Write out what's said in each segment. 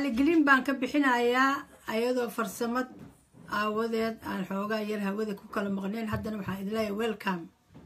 raaligelin baan ka bixinayaa ayadoo farsamad aawadeed aan xoogaa yar hawada ku kala maqnayn haddana waxaan idin leeyahay welcome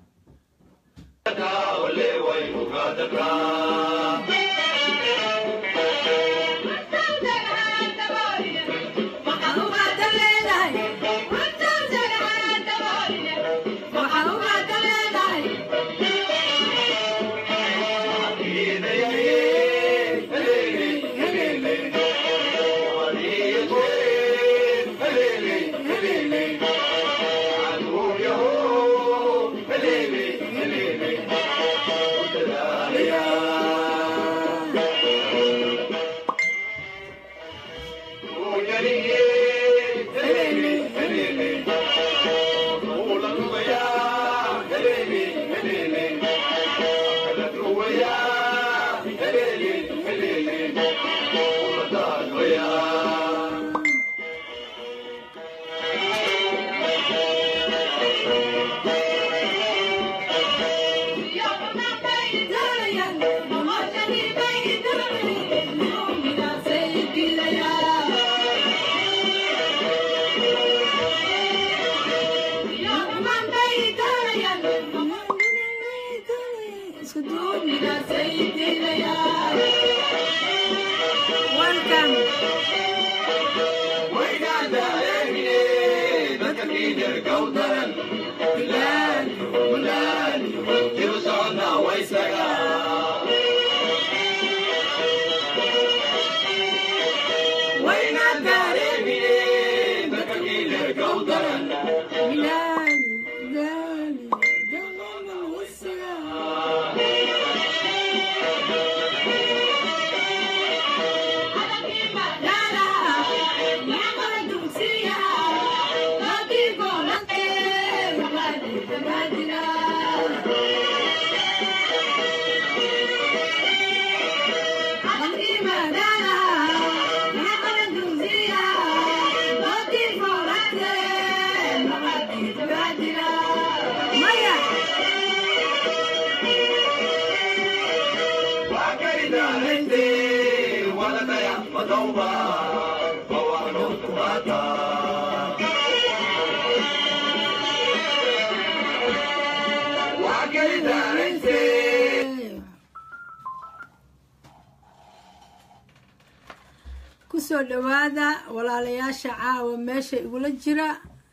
kusoo dhawaada walaalayaasha caawa meesha igula jira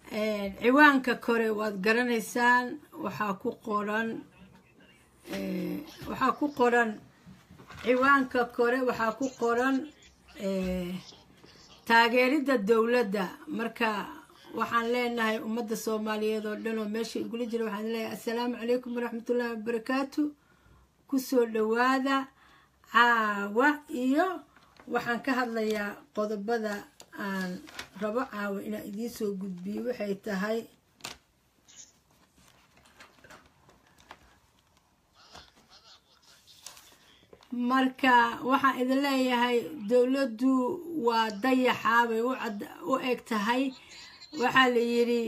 ciwaanka kore waad garanaysaan waxaa ku qoran waxaa ku qoran ciwaanka kore waxaa ku qoran taageeridda dowladda marka waxaan leenahay ummadda soomaaliyeed oo dhan oo meesha igula jira waxaan leeyahay assalaamu calaykum waraxmatullaahi wabarakaatu kusoo dhawaada caawa iyo waxaan ka hadlayaa qodobada aan rabo caawa inaan idiin soo gudbiyo waxay tahay marka waxaan idin leeyahay dowladdu waa dayaxaabay u eg tahay waxaa la yidhi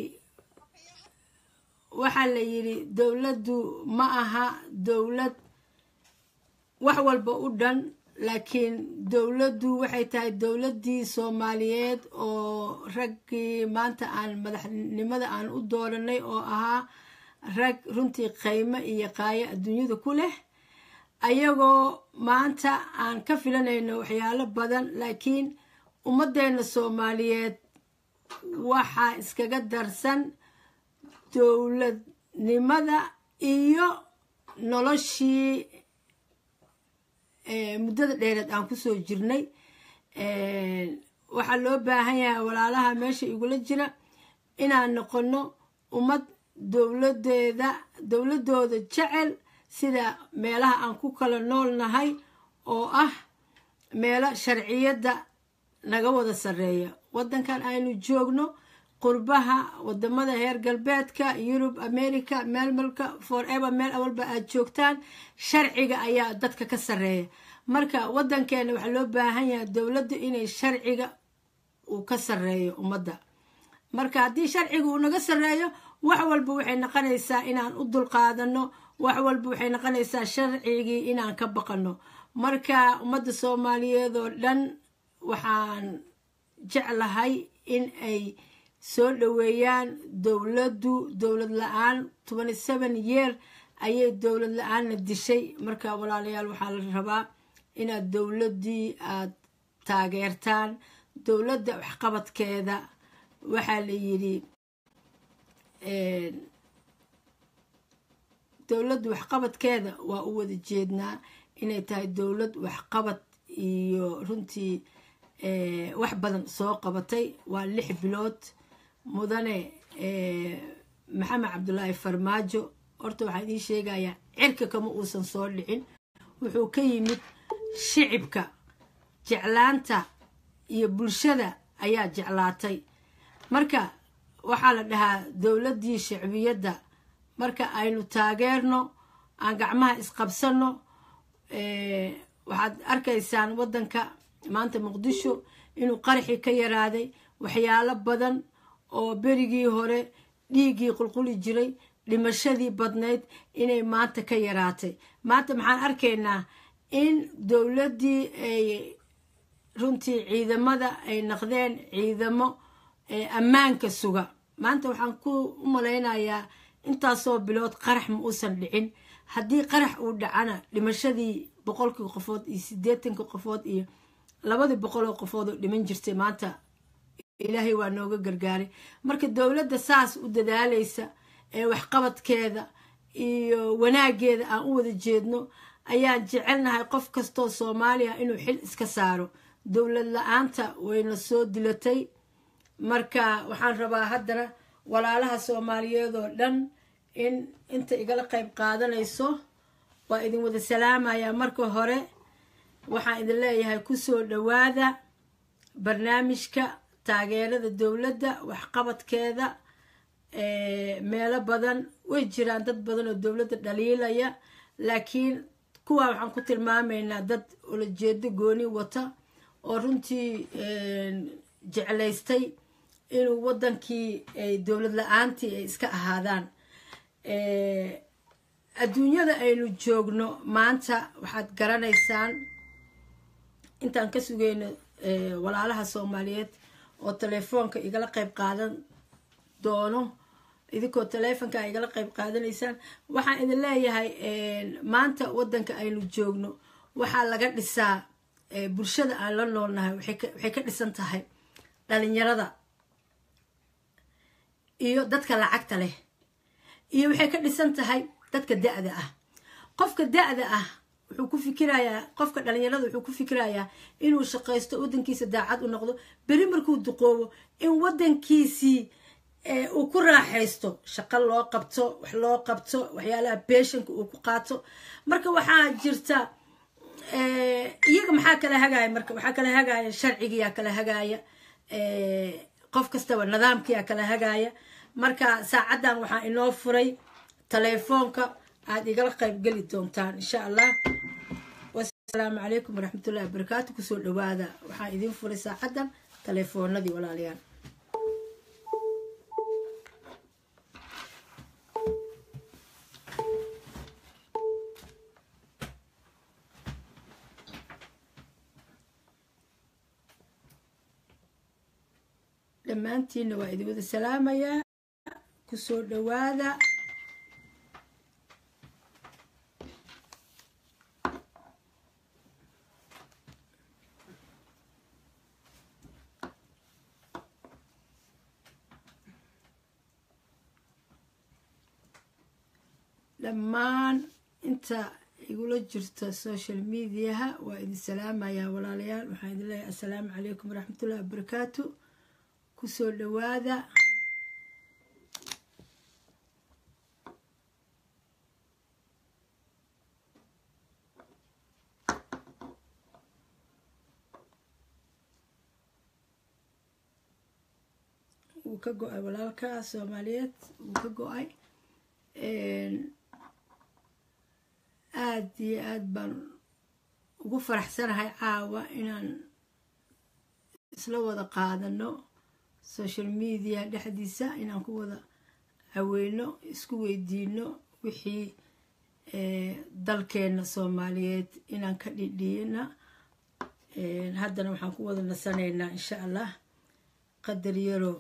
waxaa la yidhi dowladdu ma aha dowlad wax walba u dhan laakiin dowladdu waxay tahay dowladdii soomaaliyeed oo raggii maanta aan madaxnimada aan u dooranay oo ahaa rag runtii qaymo iyo qaayo adduunyada ku leh ayagoo maanta aan ka filanayno waxyaalo badan laakiin ummaddeena soomaaliyeed waxaa iskaga darsan dowladnimada iyo noloshii muddada dheereed aan kusoo jirnay waxaa loo baahan yahay walaalaha meesha igula jira inaan noqono ummad dowladeeda dowladooda jecel sida meelaha aan ku kala nool nahay oo ah meelo sharciyadda naga wada sarreeya waddankan aynu joogno qurbaha wadamada heer galbeedka yurub america meelmalka forever meel awalba aad joogtaan sharciga ayaa dadka ka sarreeya marka waddankeena waxaa loo baahan yahay dowladda inay sharciga uu ka sarreeyo ummadda marka haddii sharciga uu naga sarreeyo wax walba waxay noqonaysaa inaan u dulqaadano wax walba waxay noqonaysaa sharcigii inaan ka baqano marka ummadda soomaaliyeed oo dhan waxaan jeclahay in ay soo dhoweeyaan dowladdu dowlad la-aan tobani seven year ayay dowlad la-aanna dishay marka walaalayaal waxaa la rabaa inaad dowladdii aada taageertaan dowladda waxqabadkeeda waxaa la yidhi dowladda waxqabadkeeda waa u wada jeednaa inay tahay dowlad waxqabad iyo runtii wax badan soo qabatay waa lix bilood mudane maxamed cabdulaahi farmaajo horta waxaan idiin sheegayaa cirka kama uusan soo dhicin wuxuu ka yimid shicibka jeclaanta iyo bulshada ayaa jeclaatay marka waxaa la dhahaa dowladdii shicbiyadda marka aynu taageerno aan gacmaha isqabsanno waxaad arkaysaan waddanka maanta muqdisho inuu qaraxii ka yaraaday waxyaalo badan oo berigii hore dhiiggii qulquli jiray dhimashadii badnayd inay maanta ka yaraatay maanta maxaan arkaynaa in dowladdii ay runtii ciidamada ay naqdeen ciidamo ammaanka suga maanta waxaan ku u malaynayaa intaasoo bilood qarax ma uusan dhicin haddii qarax uu dhacana dhimashadii boqolkii qofood iyo siddeetanka qofood iyo labadii boqoloo qofood oo dhiman jirtay maanta ilaahay waa nooga gargaaray marka dowladda saas u dadaalaysa ee waxqabadkeeda iyo wanaageeda aan u wada jeedno ayaan jecelnahay qof kastoo soomaaliya inuu xil iska saaro dowlad la-aanta wayna soo dilatay marka waxaan rabaa haddana walaalaha soomaaliyeed oo dhan in inta igala qayb qaadanayso waa idin wada salaamayaa marka hore waxaan idin leeyahay kusoo dhowaada barnaamijka taageerada dowladda waxqabadkeeda meelo badan way jiraan dad badan oo dowladda dhaliilaya laakiin kuwaa waxaan ku tilmaamaynaa dad ulajeedo gooni wata oo runtii jeclaystay inuu waddankii ay dowlad la-aantii ay iska ahaadaan adduunyada aynu joogno maanta waxaad garanaysaan intaan ka sugayno walaalaha soomaaliyeed oo telefoonka igala qayb qaadan doono idinkoo teleefonka igala qayb qaadanaysaan waxaan idin leeyahay maanta waddanka aynu joogno waxaa laga dhisaa bulshada aan la noolnahay waxay ka dhisan tahay dhalinyarada iyo dadka lacagta leh iyo waxay ka dhisan tahay dadka da-da ah qofka da-da ah wuxuu ku fikirayaa qofka dhalinyarada wuxuu ku fikirayaa inuu shaqaysto waddankiisa daacad u noqdo beri markuu duqoobo in waddankiisii uu ku raaxaysto shaqo loo qabto wax loo qabto waxyaalaha beeshanka uu ku qaato marka waxaa jirta iyaga maxaa kala hagaaya marka waxaa kala hagaaya sharcigiyaa kala hagaaya qof kastaba nidaamkiyaa kala hagaaya marka saacaddan waxaa inoo furay telefoonka aada igala qayb geli doontaan insha allah wasalaamu calaykum waraxmatullahi wabarakaatu kusoo dhawaada waxaa idiin furay saacaddan telefoonadii walaalayaal dhammaantiinna waa idin wada salaamayaa kusoo dhawaada dhammaan inta igula jirta social mediaha waa idin salaamayaa walaalayaal waxaan idin leeyahay assalaamu calaykum waraxmatullahi wabarakaatu kusoo dhawaada wuu ka go-ay walaalka soomaaliyeed wuu ka go-ay aada iyo aada baan ugu faraxsanahay caawa inaan isla wada qaadano social media dhexdiisa inaan ku wada caweyno isku weydiino wixii dalkeena soomaaliyeed inaan ka dhidhiyana haddana waxaan ku wada nasanaynaa insha allah qadar yaro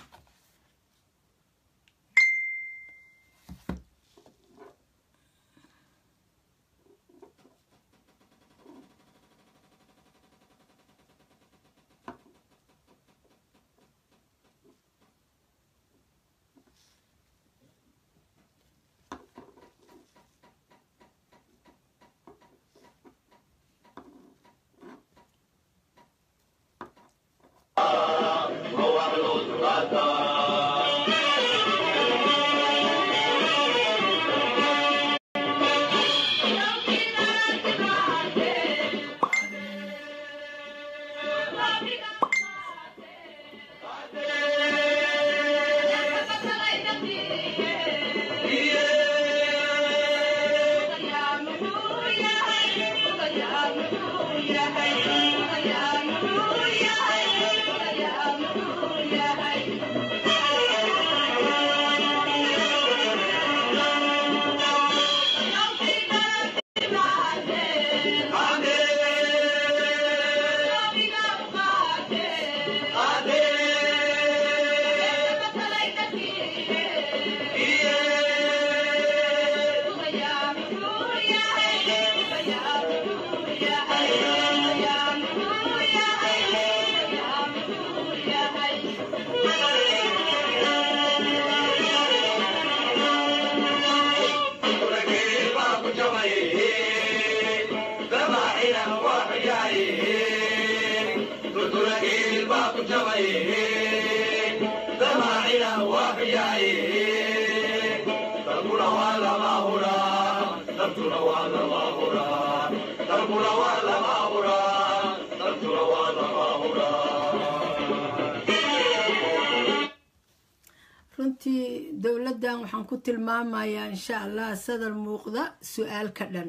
runtii dowladdan waxaan ku tilmaamayaa insha allah sadar muuqda su-aal ka dhan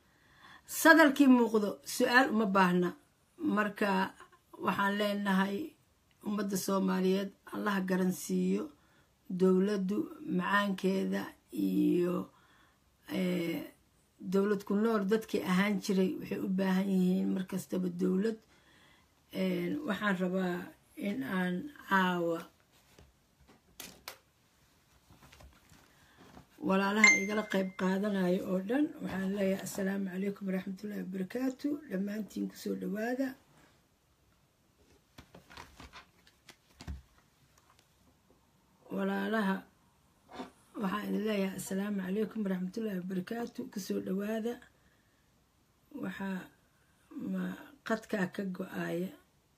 sadarkii muuqdo su-aal uma baahna marka waxaan leenahay ummadda soomaaliyeed allaha garansiiyo dowladdu macaankeeda iyo dowlad ku nool dadkii ahaan jiray waxay u baahan yihiin markastaba dowlad waxaan rabaa in aan caawa walaalaha igala qeyb qaadanayo oo dhan waxaan leeyahay assalaamu calaykum waraxmatullahi wabarakaatu dhammaantiin kusoo dhawaada walaalaha waxaan idin leeyahay assalaamu calaykum waraxmatullahi wabarakaatu kusoo dhawaada waxaa ma qadkaa ka go-aaya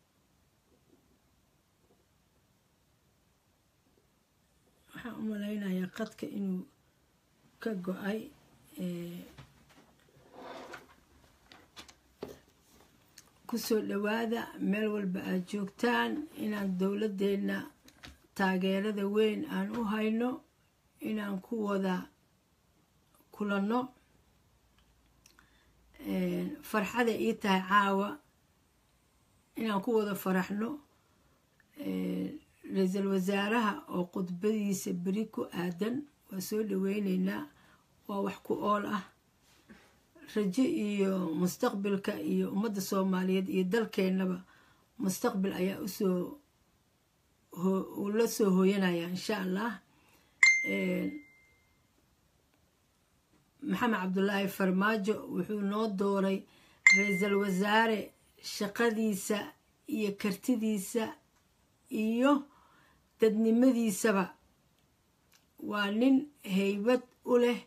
waxaan u malaynayaa qadka inuu ka go-ay kusoo dhawaada meel walba aad joogtaan inaan dowladdeena taageerada weyn aan u hayno inaan ku wada kulanno farxada ii tahay caawa inaan ku wada faraxno ra-iisul wasaaraha oo khudbadiisa beri ku aadan waa soo dhaweyneynaa waa wax ku ool ah rajo iyo mustaqbilka iyo ummadda soomaaliyeed iyo dalkeennaba mustaqbil ayaa usoo uu la soo hooyanaya insha allah maxamed cabdulaahi farmaajo wuxuu noo dooray ra-iisul wasaare shaqadiisa iyo kartidiisa iyo dadnimadiisaba waa nin haybad u leh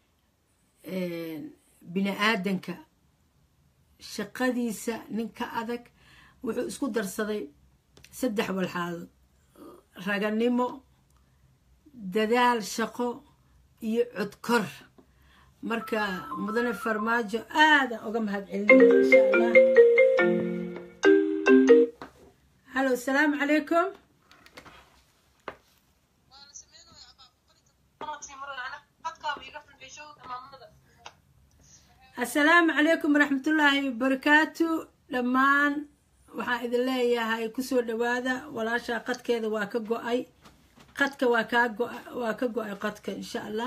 bini aadanka shaqadiisa nin ka adag wuxuu isku darsaday saddex walxaadood raganimo dadaal shaqo iyo codkor marka mudane farmaajo aada uga mahad celinaya insha allah hallo asalaamu calaykum assalaamu calaykum waraxmatullaahi wabarakaatu dhammaan waxaan idin leeyahay kusoo dhawaada walaashaa qadkeeda waa ka go-ay qadka waa kaa go waa ka go-ay qadka insha allah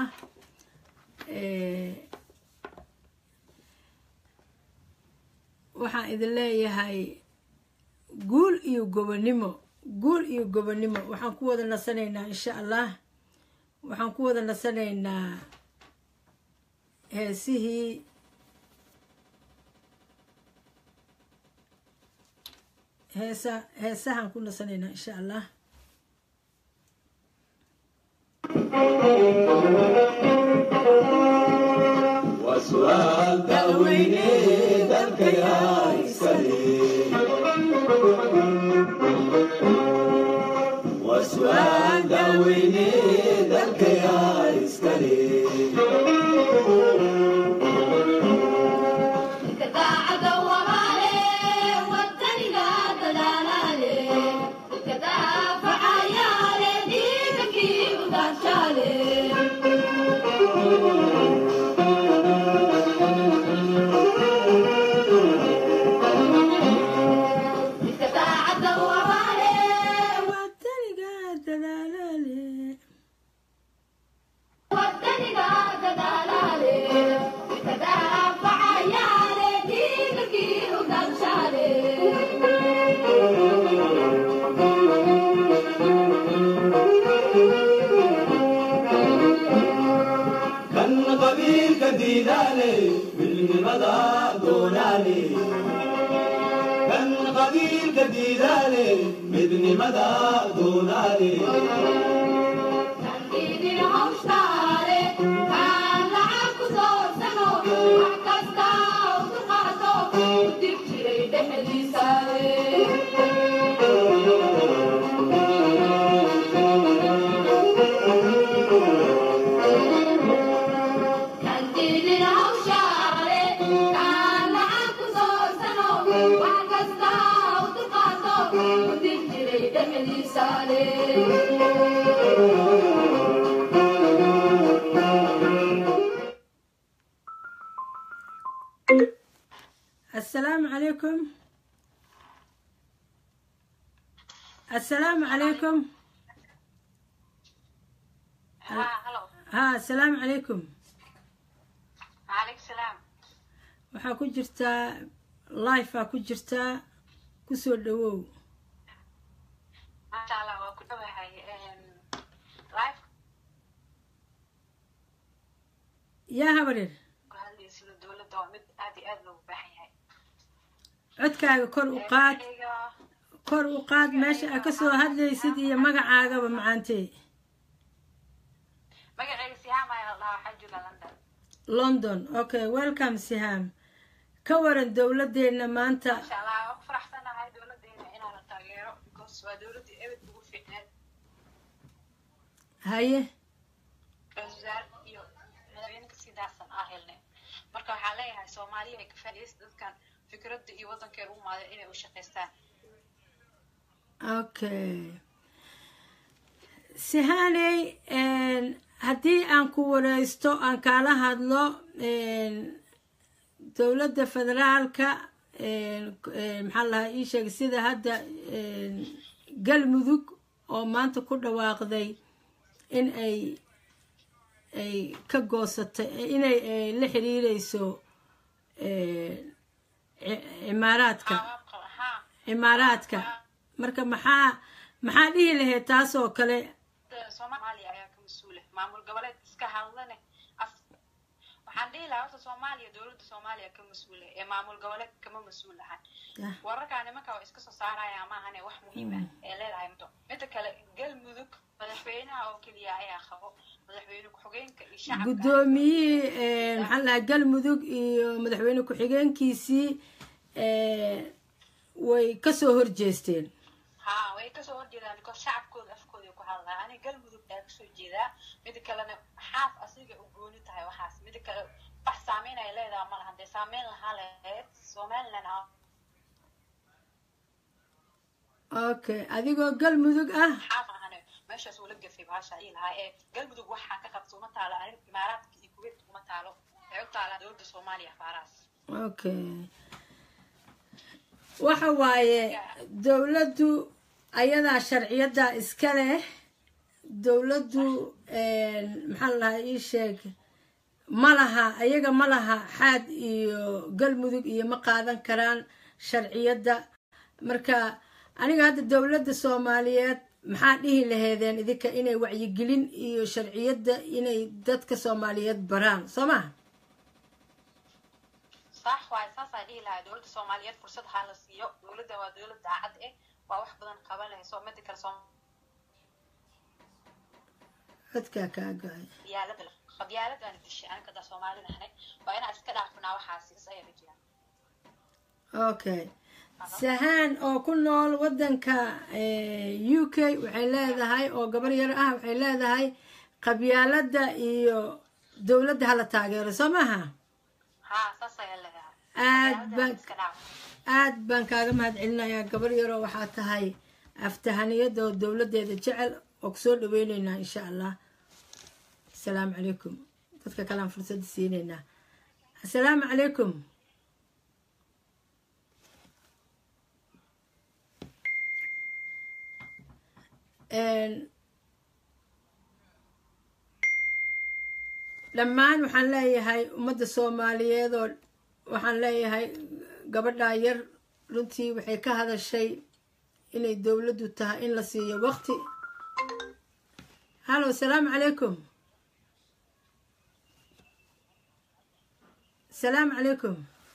waxaan idin leeyahay guul iyo gobonimo guul iyo gobonimo waxaan ku wada nasanaynaa insha allah waxaan ku wada nasanaynaa heesihii heesa heesahaan ku nasanaynaa insha allah وسؤال داويني ذلك يا إسكالي وسؤال داويني ذلك يا إسكالي wadaniga dadaalaale كان قبيل كديناني بالمدى دوناني كان قبيل كديناني بدني مدى دوناني السلام عليكم السلام عليكم ها السلام عليكم عليك سلام waxaa ku jirtaa lifea ku jirtaa kusoo dhawow ما شاء الله وكتبها هاي لايف yaa habareer هذه سيدة الدولة دوامد آدي آد لو بحيها codkaaga kor u qaad kor u qaad meesha aa kasoo hadlaysid iyo magacaagaba macaantee مقعي سيهام هاي الله حجو لندن london okay welcome siham ka waran dowladeenna maanta ما شاء الله أفرح سنة هاي دولة دينا إنا نتاقيرو بكوس ودولة دي أبد بقول في إناد haye وزار إيو مدوينك سيداسن آهلنا marka waxaa leeyahay soomaaliya ay ka faa'iidaysa dadkan fikradda iyo waddankeeda u maada inay u shaqaystaan okay sihaney haddii aan ku wareysto aan kaala hadlo dowladda federaalka maxaa lahaa ii sheegay sida hadda galmudug oo maanta ku dhawaaqday in ay ay ka goosatay inay la xiriireyso cimaaraadka haa cimaaraadka marka maxaa maxaa dhihi lahayd taas oo kale soomaaliya ayaa ka mas-uula maamul goboleed iska hadlane as waxaan dhihi lahaa horta soomaaliya dowladda soomaaliya ka mas-uula ee maamul goboleed kama mas-uul ahan Ah. wararkaa nimanka waa iska soo saaraya maahane wax muhiim ah ee leedahay mto midda kale galmudug madaxweynaha oo keliya ayaa qabo madaxweyne ku-xigeenka iyo shacabka guddoomiyihii maxaa lahaa galmudug iyo madaxweyne ku-xigeenkiisii way kasoo horjeesteen haa way kasoo horjeedaan because shacabkooda afkooda ku hadlaa aniga galmudug ayaa kasoo jeedaa mida kalena xaaf asiga u gooni tahay waxaas mida kale wax saameyn ay leedahay ma lahan dee saameyn lahaa lahayd somaliland ah okay adigoo galmudug ah xaaf ahane meeshaas uu la gafay bahasha ii lahaa ee galmudug waxaa ka qabta uma taalo arrin imaaraadka iyo kuwait uma taalo waxay u taalaa dowladda soomaaliya faaraas okay waxa waaye dowladdu ayadaa sharciyadda iska leh dowladdu maxaa la lahaa ii sheeg ma laha ayaga ma laha xaad iyo galmudug iyo ma qaadan karaan sharciyadda marka aniga hadda dowladda soomaaliyeed maxaa dhihi laheedeen idinka inay wacyigelin iyo sharciyadda inay dadka soomaaliyeed baraan soo maha sax waay saasaa dhihi lahaa dowladda soomaaliyeed fursad ha la siiyo dowladda waa dowlad daacad eh waa wax badan qaban lahay soo midi kale codkaa kaa go-ay soomaaliyaalada qabyaalad aan dishay aniga daa soomaalida ahnay waa inaan iska dhaafinaa waxaasi is ayaa rajaa okay sahaan oo ku nool waddanka u k waxay leedahay oo gabar yar ah waxay leedahay qabyaaladda iyo dowladda hala taageero soo maaha haa saas ayaa leedahay aad baan iska dhaaf aad baan kaaga mahad celinayaa gabar yaroo waxaa tahay aftahaniyada oo dowladdeeda jecel oo kusoo dhaweyneynaa insha allah asalaamu calaykum dadka kalean fursadda siineynaa assalaamu calaykum dhammaan waxaan leeyahay ummadda soomaaliyeed oo waxaan leeyahay gabadhaa yar runtii waxay ka hadashay inay dowladdu tahay in la siiyo waqti hallo asalaamu calaykum asalaamu calaykum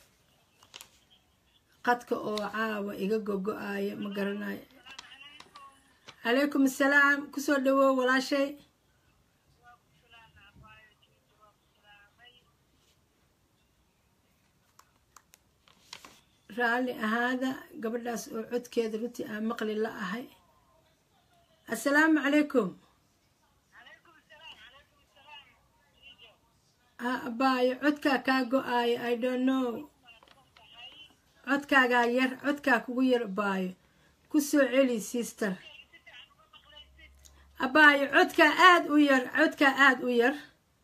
qadka oo caawa iga gogo-aaya ma garanayo calaykum assalaam kusoo dhawow walaashay raalli ahaada gabadhaas oo codkeeda runtii aan maqli la ahay assalaamu calaykum abaayo codkaa kaa go-aayo i don't know codkaagaa yar codkaa kugu yar abaayo ku soo celi sister abaayo codkaa aada u yar codkaa aada u yar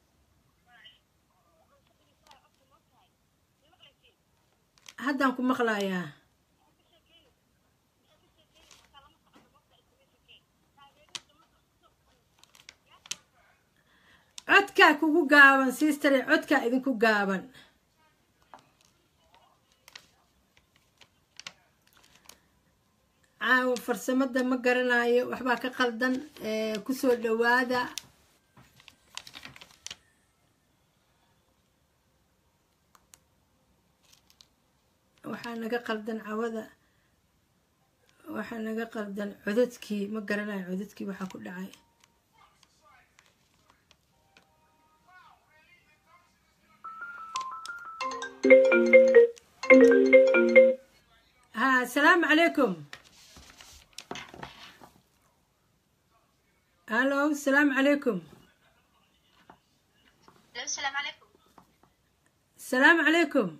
haddaan ku maqlayaa codkaa kugu gaaban sistare codkaa idinku gaaban caawa farsamada ma garanayo waxbaa ka qaldan kusoo dhawaada waxaa naga qaldan cawada waxaa naga qaldan cododkii ma garanayo cododkii waxaa ku dhacay ha asalaamu calaykum hallo asalaamu calaykum السلام عليكم asalaamu calaykum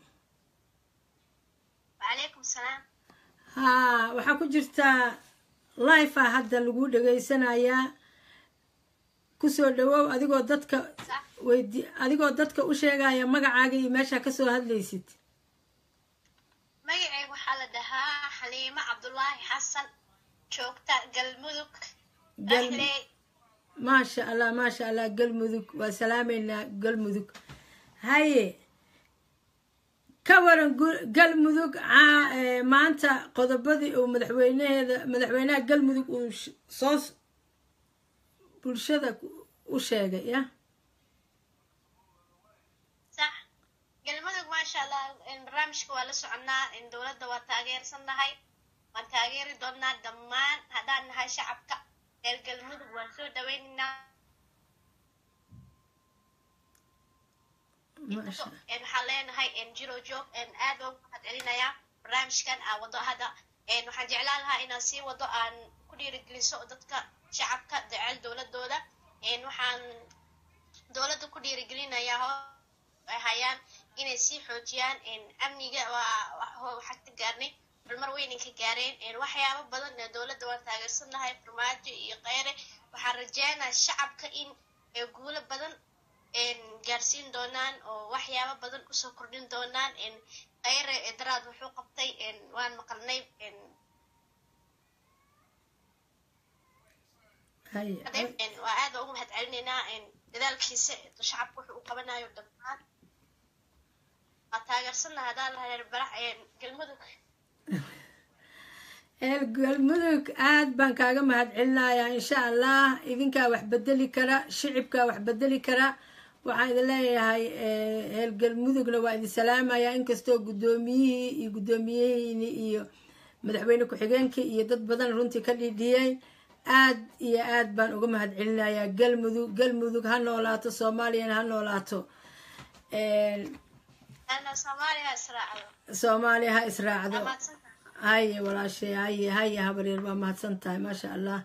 وعليكم السلام haa waxaa ku jirtaa life a hadda lagu dhegaysanayaa kusoo dhawow adigoo dadka صح weydi adigoo dadka u sheegaya magacaaga iyo meeshaa kasoo hadlaysid magacay waxaa la dhahaa xaliimo cabdulaahi xasan joogta galmudug Gal- Ahley. maasha allah maasha allah galmudug waa salaameynaa galmudug haye ka waran gu- galmudug caa- ee, maanta qodobadii uu madaxweynaheeda madaxweynaha galmudug uu sh- soo s- bulshada ku- u sheegay ya صح galmudug maasha allah in barnaamijka waa la soconaa in dowladda waa taageersannahay waan taageeri doonaa dhammaan haddaan nahay shacabka reer galmudug waan soo dhaweynaynaa maasha een waxaan leenahay een jiro joog een aad baan ugu mahad celinayaa barnaamijkan aan wado hadda een waxaan jeclaan lahaa inaan sii wado aan ku dhiirigeliso dadka shacabka jecel dowladooda een waxaan dowladda ku dhiirigelinayaa hoo ay hayaan inay sii xoojiyaan een amniga waa waa- waxaan ka gaarnay horumar weyn ka gaareen een waxyaabo badan ee dowladda waan taageersanahay farmaajo iyo kheyre waxaan rajeynayaa shacabka in ee guulo badan een gaarsiin doonaan oo waxyaabo badan usoo kordhin doonaan een kheyre ee daraad wuxuu qabtay een waan maqalnay een haye een waa aad baan ugu mahad celinaynaa een dadaalkiisa shacabka wuxuu u qabanayo dhammaan waa taageersana haddaan lahayn barax galmudug reer galmudug aad baan kaaga mahadcelinayaa insha allah idinkaa wax bedeli kara shicibkaa wax bedeli kara waxaan idin leeyahay reer galmudugna waa idin salaamayaa inkastoo guddoomiyihii iyo guddoomiyihiini iyo madaxweyne ku-xigeenkii iyo dad badan runtii ka dhidhiyeen aad iyo aad baan uga mahadcelinayaa galmudug galmudug ha noolaato soomaaliyana ha noolaato ana soomaaliya israacdo soomaaliya ha israacdo Waa mahadsantahay. haye walaashay haye haye habaryar waa mahadsan tahay maasha allah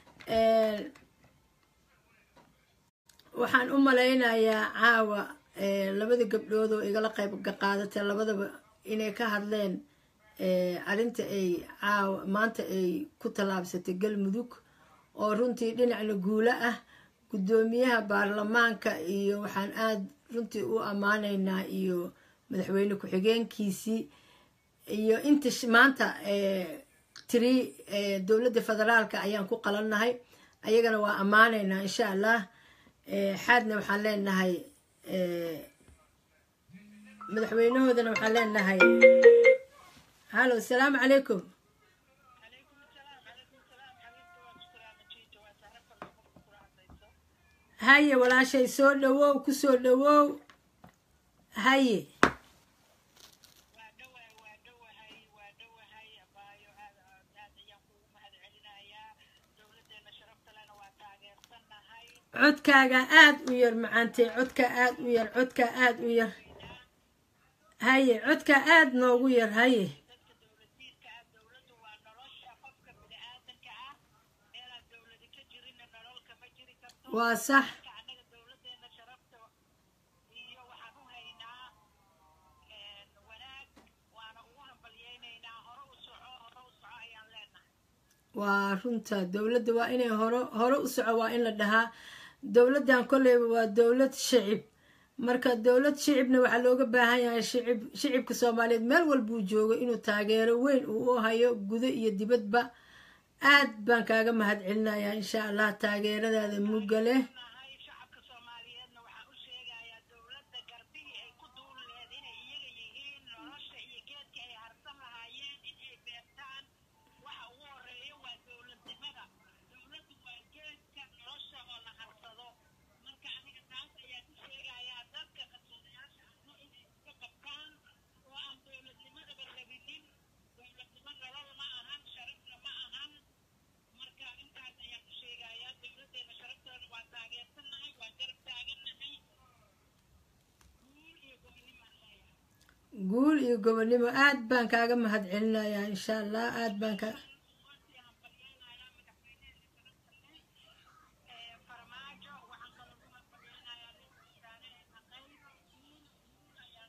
waxaan u malaynayaa caawa eh, labada gabdhood oo igala qayb qaadatay labadaba inay ka hadleen eh, arrinta ay caawa maanta ay ku tallaabsatay galmudug oo runtii dhinacna guulo ah guddoomiyaha baarlamaanka iyo waxaan aada runtii u ammaanaynaa iyo madaxweyne ku-xigeenkiisii iyo inta sh- maanta eh, tiri eh, dowladda federaalka ayaan ku qalannahay ayagana waa ammaanaynaa insha allah Eh, xaadna waxaan leenahay eh, madaxweynahoodana waxaan leenahay hallo asalaamu calaykum haye walaashay soo dhawow ku soo dhawow haye waa dhawahay waa dhawahay waa dhawahay abaayo aad aad aad ayaan kugu mahadcelinayaa dowladdeena sharafta lena waa taageersannahay codkaaga aad u yar macaantay codka aad u yar codka aad u yar haye codka aad noogu yar haye dadka dowladiidka ah dowladdu waa nolosha qofka bini-aadanka ah meelaan dowladi ka jirinna nolol kama jiri karto waa sax marka annaga dowladdeena sharafta iyo waxaan u haynaa een, wanaag waana ugu hambalyeynaynaa hore u soco hore u soco ayaan leenahay waa runta dowladda waa inay hore hore u soco waa in la dhahaa dowladdan kolleyba waa dowlad shicib marka dowlad shicibna waxaa looga baahan yahay shicib shicibka soomaaliyeed meel walbuu joogo inuu taageero weyn uu u hayo gudo iyo dibadba aad baan kaaga mahadcelinayaa insha allah taageeradaada mugga leh nahay shacabka soomaaliyeedna waxaan u sheegayaa dowladda garbihii ay ku duuli laheed inay iyaga yihiin nolosha iyo geedka ay harsan lahaayeen in ay beertaan waxa ugu horeeya waa dowladnimada dowladdu waa geedka nolosha oo la harsado marka aniga taas ayaan u sheegayaa dadka qarsoodayaasha ahna inay iska qabtaan oo aan dowladnimadaba rabinin dowladnimo nolol ma ahan sharafna ma ahan marka intaas ayaan u sheegayaa dowladdeena sharafteeda waa taageersannahay waa garab taagannahay guul iyo gobonnimaan leeyahay guul iyo gobonnimo aad baan kaaga mahadcelinayaa insha allah aad baan ka waasi hambalyeynayaa madaxweyneheena sharafta leh ee farmaajo waxaan kaloo ku hambalyeynayaa nin wasaaraheena qayro guul guul ayaan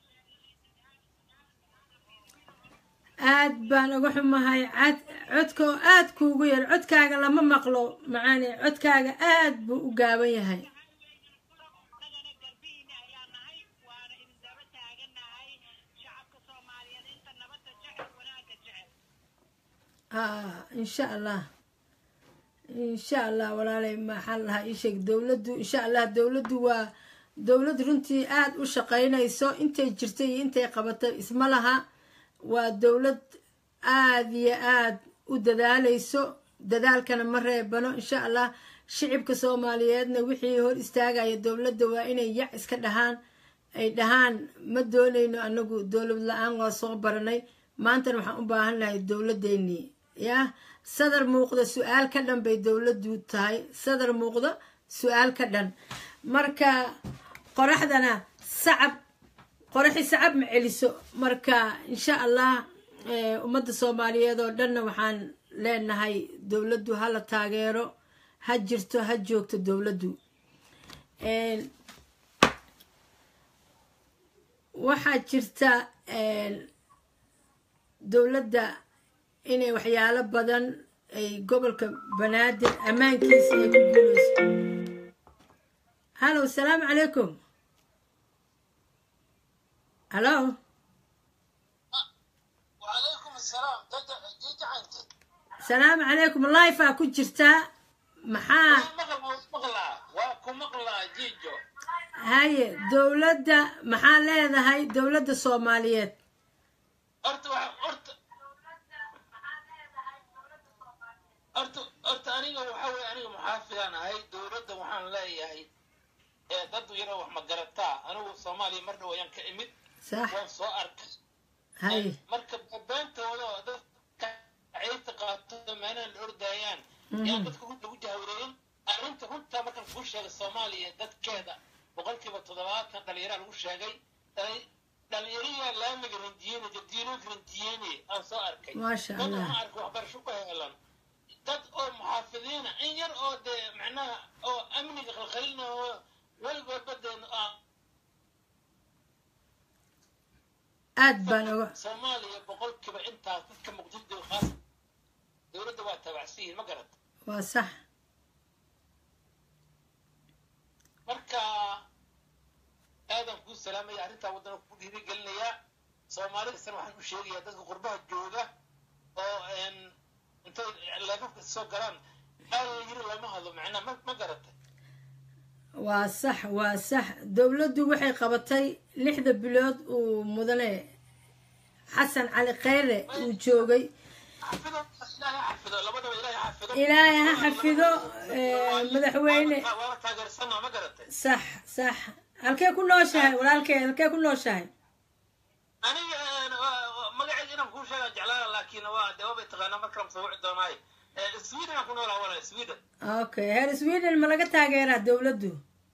leenahay aad baan uga xumahay cad codko aad kuugu yar codkaaga lama maqlo macaani codkaaga aad buu u gaaban yahay annagana garbihiina ayaa nahay waana idin daba taagannahay shacabka soomaaliyeed inta nabadda jecel wanaagga jecel ah insha allah insha allah walaalay maxaa la dhahaa ii sheeg dowladdu insha allah dowladdu waa dowlad runtii aad u shaqaynayso intay jirtay iyo intay qabatay isma laha waa dowlad aad iyo aad u dadaalayso dadaalkana ma reebano insha allah shicibka soomaaliyeedna wixii hor istaagaya dowladda waa inay yac iska dhahaan ay dhahaan ma doonayno anagu dowlad la-aan waa soo baranay maantana waxaan u baahan lahay dowladeennii yah sadar muuqda su-aal ka dhan bay dowladdu tahay sadar muuqda su-aal ka dhan marka qoraxdana sacab qoraxi sacab ma celiso marka insha allah eh, ummadda soomaaliyeed oo dhanna waxaan leenahay dowladdu ha la taageero ha jirto ha joogto dowladdu En, waxaa jirta en, dowladda inay waxyaalo badan ay gobolka banaadir ammaankiisa ay ku guuleyso hallo asalaamu calaykum hallo وعليكم السلام تدع جيجا انت asalaamu calaykum lifea ku jirtaa maxaa مغلا مغلا واكو مغلا جيجو haye dowladda maxaa leedahay dowladda soomaaliyeed horta waxa horta horta horta aniga waxa weye aniga muxaafidaan ahay dowladda waxaan leeyahay ee dad yaroo wax magarataa anigu soomaaliya mar dhow ayaan ka imid sax waan soo arkay haye marka beentooda oo dadka ciidta qaato meelaha la ordaayaan yaan dadka runta ku jahwareeyin arrinta runta markaan kuu sheegay soomaaliya dadkeeda boqolkiiba toddobaatan dhalinyaraa lagu sheegay Dhalin- dhalinyariyaa laamiga rindiyeyne jadiinooyinka rindiyeyne aan soo arkay Maasha dad Allah. waxaan arkay waxbarasho ku heelan dad oo muxaafidiina in yar oo dee macnaha oo amniga khalkhalina oo weligoodba dee ah, aad baan oga soomaaliya boqolkiiba intaas dadka muqdisho khaas dowladda waa taabacsan yihiin ma garat waa sax marka aadan kuu salaamaya arrintaa waddana ku dhiirigelinayaa soomaalidasana waxaan u sheegayaa dadka qurbaha jooga oo een, intay leefafka soo galaan aal yiri lama hadlo macnaa ma ma garatay waa sax waa sax dowladdu waxay qabatay lixda bilood uu mudane xasan cali kheyre uu joogay xafido ilaahay ha xafido labadaba ilaahay ha xafido ilaahay ha xafido eh, madaxweyne waala taageersanaa ma garatay sax sax halkee ku nooshahay walaalkee halkee ku nooshahay aniga een, waa- waa- magaceeda inaan kuu sheegaa jeclaana laakiin waa dee waabay taqaanaa markaan soo wici doonaaye Eh, sweden aan ku noolaa walaal sweden okay heer sweden ma laga taageeraa dowladdu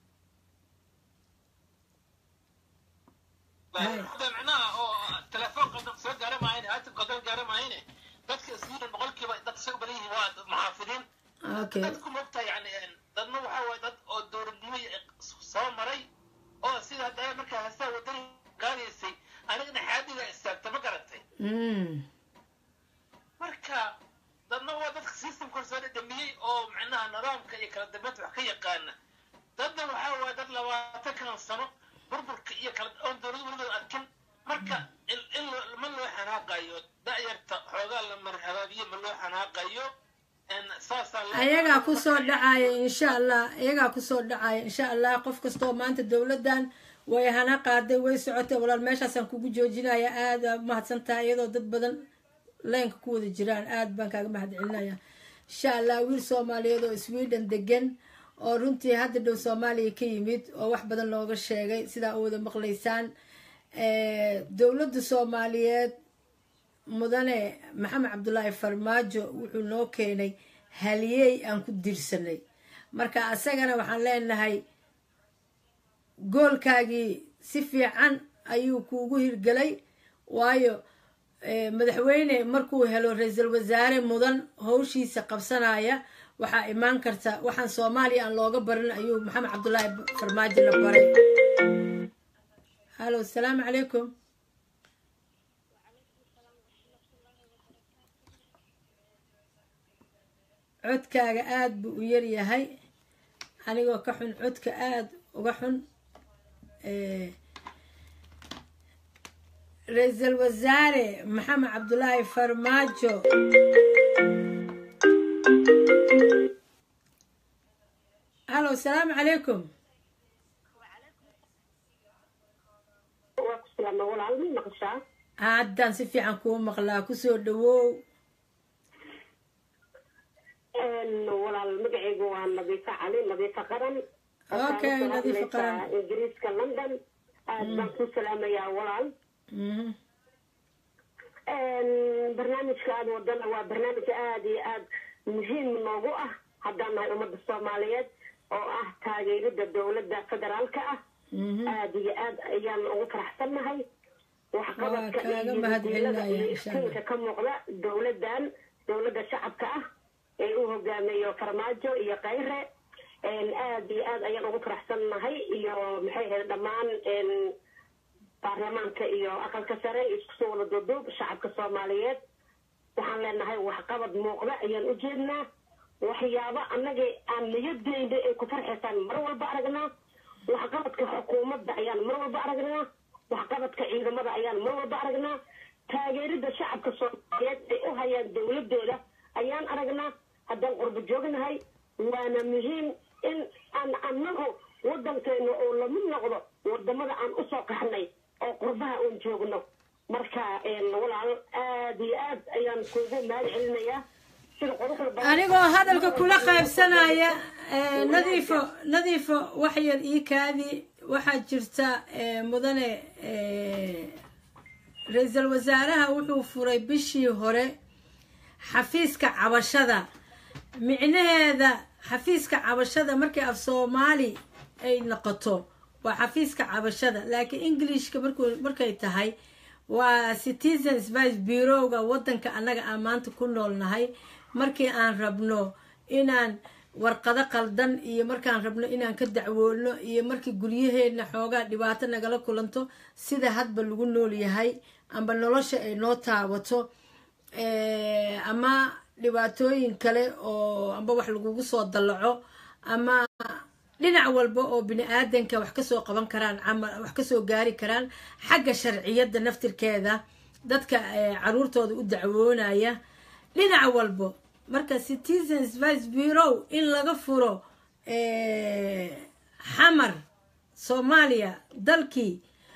hada macnaha oo telefoon qaldan soo gaara maahayne haatif qaldan gaara maahayne dadka sweden boqolkiiba dad isaga badan yihiin waa dad muxaafidiin okay dadku mogtaa yani een, dadna waxaa waaye dad oo dowladnimo soo maray oo sida hadda markaa hasaa wadani qaadaysay anigana xaadiga istaagta ma garatay mm. marka dadna waa dadka systemka soo dhadhamiyey oo macnaha nidaamka iyo kala dambeynta wax ka yaqaana dadna waxaa waaye dad labaatan kan sano burburka iyo kala oon dowlad weligood arkin marka in in loo- ma loo xanaaqayo da'yarta xoogaa la marhabaabiye ma loo xanaaqayo En saasaa loo- ayagaa kusoo dhacaya insha allah ayagaa kusoo dhacaya insha allah qof kastoo maanta dowladdan way hana qaaday way socotay walaal meeshaasaan kugu joojinaya aada mahadsan tahay iyadoo dad badan leenka ku wada jiraan aada baan kaaga mahad celinaya insha allah wiil soomaaliyeed oo sweden degan oo runtii hadda dhow soomaaliya ka yimid oo wax badan looga sheegay sidaa u wada maqlaysaan Eh, dowladda soomaaliyeed mudane maxamed cabdulaahi farmaajo wuxuu noo keenay haliyey aan ku dirsanay marka asagana waxaan leenahay goolkaagii si fiican ayuu kuugu hirgelay waayo eh, madaxweyne markuu helo ra-iisul wasaare mudan howshiisa qabsanaya waxaa imaan karta waxaan soomaaliya aan looga barin ayuu maxamed cabdulaahi farmaajo la baray halo asalaamu calaykum codkaaga aada buu u yar yahay anigoo ka xun codka aada uga xun Eh, ra-iisul wasaare maxamed cabdulaahi farmaajo halo asalaamu calaykum waa ku salaama walaal ma maqashaa haddaan si fiican kuu maqlaa kusoo dhawow walaal magacaygu waa nadiifa cali nadiifa qaran Okay, Waxaan u Nadiifa Qaran. hadlaysaa ingiriiska london aad baan ku salaamayaa walaal Mhm. barnaamijka aad wadana waa barnaamij aad iyo aad muhiim noogu ah haddaan nahay ummadda soomaaliyeed oo ah taageerida dowladda federaalka ah Mhm. aad iyo aad ayaan ugu faraxsannahay waxqabadka Waa kaaga iyo mahadcelinaya, diilada iyo insha Allah. iftiinka ka muuqda dowladdan dowladda shacabka ah ee u hogaamiyo farmaajo iyo kayre aad iyo aad ayaan ugu faraxsannahay iyo maxay ahayd dhammaan baarlamaanka iyo aqalka sare isku soo wada duuduub shacabka soomaaliyeed waxaan leenahay waxqabad muuqda ayaan u jeednaa waxyaabo annaga aan niyadeyna ay ku farxaysaan mar walba aragnaa waxqabadka xukuumadda ayaan mar walba aragnaa waxqabadka ciidamada ayaan mar walba aragnaa taageerida shacabka soomaaliyeed ay u hayaan dowladooda ayaan aragnaa haddaan qurbo joognahay waana muhiim in aan annagu wadankeena oo lamid noqdo walaal aad iyo aad ayaan kuugu mahad celinayaa sida quruxda badan anigoo hadalka kula qaybsanaya eh, nadiifo nadiifo wax yar ii kaadi waxaa jirta eh, mudane eh, ra-iisul wasaaraha wuxuu furay bishii hore xafiiska cabashada micnaheeda xafiiska cabashada markii af soomaali ay noqoto waa xafiiska cabashada laakiin englishka markuu markay tahay waa citizens vice bureauga wadanka annaga aan maanta ku noolnahay markii aan rabno inaan warqado qaldan iyo markaan rabno inaan ka dacwoolno iyo markii guryaheedna xoogaa dhibaato nagala kulanto sida hadba lagu nool yahay amba nolosha ay noo taabato eh, ama dhibaatooyin kale oo amba wax lagugu soo dallaco ama dhinac walba oo bini aadanka wax kasoo qaban karaan ama wax kasoo gaari karaan xagga sharciyadda naftirkeeda dadka eh, caruurtooda u dacwoonaya dhinac walbo marka citizens vice bureau in laga furo eh, xamar soomaaliya dalkii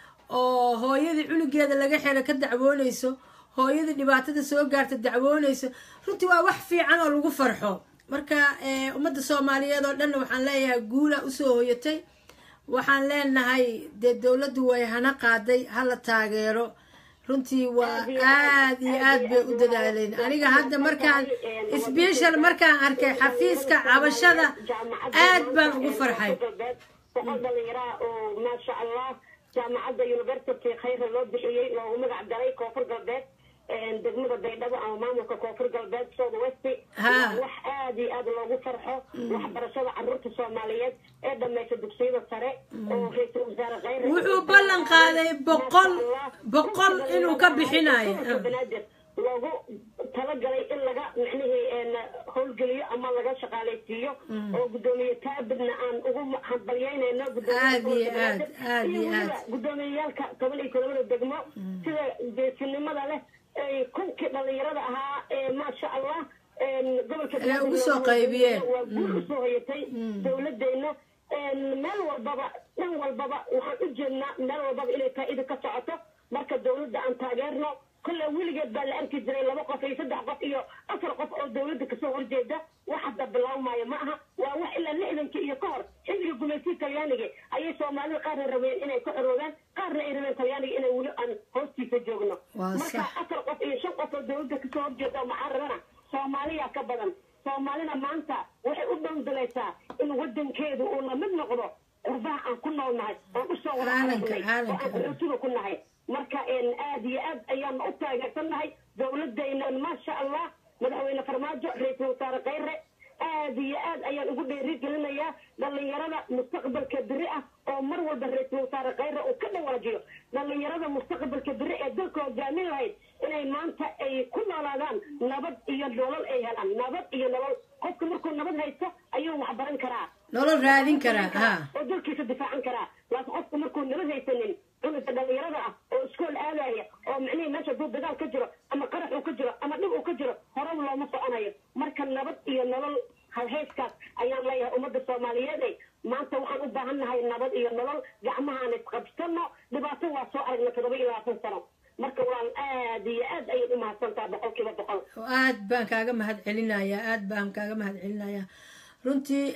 oo hooyadii cunugeeda laga xiro ka dacwoonayso hooyadii dhibaatada soo gaarta dacwoonayso runtii waa wax fiican oo lagu farxo marka eh, ummadda soomaaliyeed oo dhanna waxaan leeyahay guula usoo hoyatay waxaan leenahay dee dowladdu way hana qaaday hala taageero runtii waa aad iyo aad bay u dadaaleen aniga hadda markaan sbeshal markaan arkay xafiiska cabashada aad baan ugu farxay boqol dhalinyaraha oo maasha allah jaamacadda university khayra loo bixiyey loogu magac daray koonfur galbeed degmada baydhabo ama maamulka koonfur galbeed south west Ha. waa wax aad iyo aad loogu farxo waxbarashada caruurta soomaaliyeed ee dhamaysa dugsiyada sare oo ra-iisul wasaare khayre wuxuu ballan qaaday boqol boqol inuu ka bixinayo gobolka banaadir loogu talagalay in laga micnihii een, howlgeliyo ama laga shaqaalaysiiyo oo gudoomiye taabidna aan ugu hambalyeynayno Aad iyo aad, aad iyo aad. gudoomiyayaalka toban iyo todobada degmo sida geesinimada leh ay kunkii dhalinyarada ahaa ee maasha allah een, gobolka Inay ugu Banaadir soo loogu qaybiyeen. waa guul usoo hoyatay dowladeena een, meel walbaba dhan walbaba waxaan u jeednaa meel walbaba inay faa'iida ka socoto marka dowladda aan taageerno kolle weligeed baa la arki jiray laba qof iyo saddex qof iyo afar qof oo dowladda kasoo horjeeda wax hadda bilaabmaayo ma aha waa wax ilaa lixdankii iyo ka hor xilliga gumaysiga talyaaniga ayay soomaalida qaarna rabeen inay ka xoroobaan qaarna ay rabeen talyaaniga inay weli aan hoostiisa joogno Waa marka sax. afar qof iyo shan qof oo dowladda kasoo horjeeda oo mucaararana soomaaliya ka badan soomaalina maanta waxay u dhowdalaysaa in wadankeedu uu la mid noqdo qurbaha aan ku noolnahay oon usoo wada Caalamka, aragnay oo caalamka. aan qaxootiga ku nahay marka een, aad iyo aad ayaan u taageersannahay dowladayna maasha allah madaxweyne farmaajo ra-iisul wasaare khayre aad iyo aad ayaan ugu dhiirigelinayaa dhalinyarada mustaqbalka beri ah oo mar walba ra-iisul wasaare khayre uu ka dhawaajiyo dhalinyarada mustaqbalka beri ee dalka hogaamin lahayd inay maanta ay ku noolaadaan nabad iyo nolol ay helaan nabad iyo nolol qofka markuu nabad haysto ayuu wax baran karaa nolol raadin karaa ha oo dalkiisa difaacan karaa laakiin qofku markuu nabad haysanin cunuga dhalinyarada ah oo iskool aadaya oo micnihii meesha duu dagaal ka jiro ama qarax uu ka jiro ama dhib uu ka jiro horaba looma soconayo marka nabad iyo nolol halhayskaas ayaan leeyahay ummadda soomaaliyeed ey maanta waxaan u baahan nahay nabad iyo nolol gacmahaan isqabsano dhibaato waa soo aragna toddoba iyo labaatan sano marka waan aad iyo aad ayay u mahadsantaha boqolkiiba boqol aad baan kaaga mahad celinayaa aad baan kaaga mahad celinayaa runtii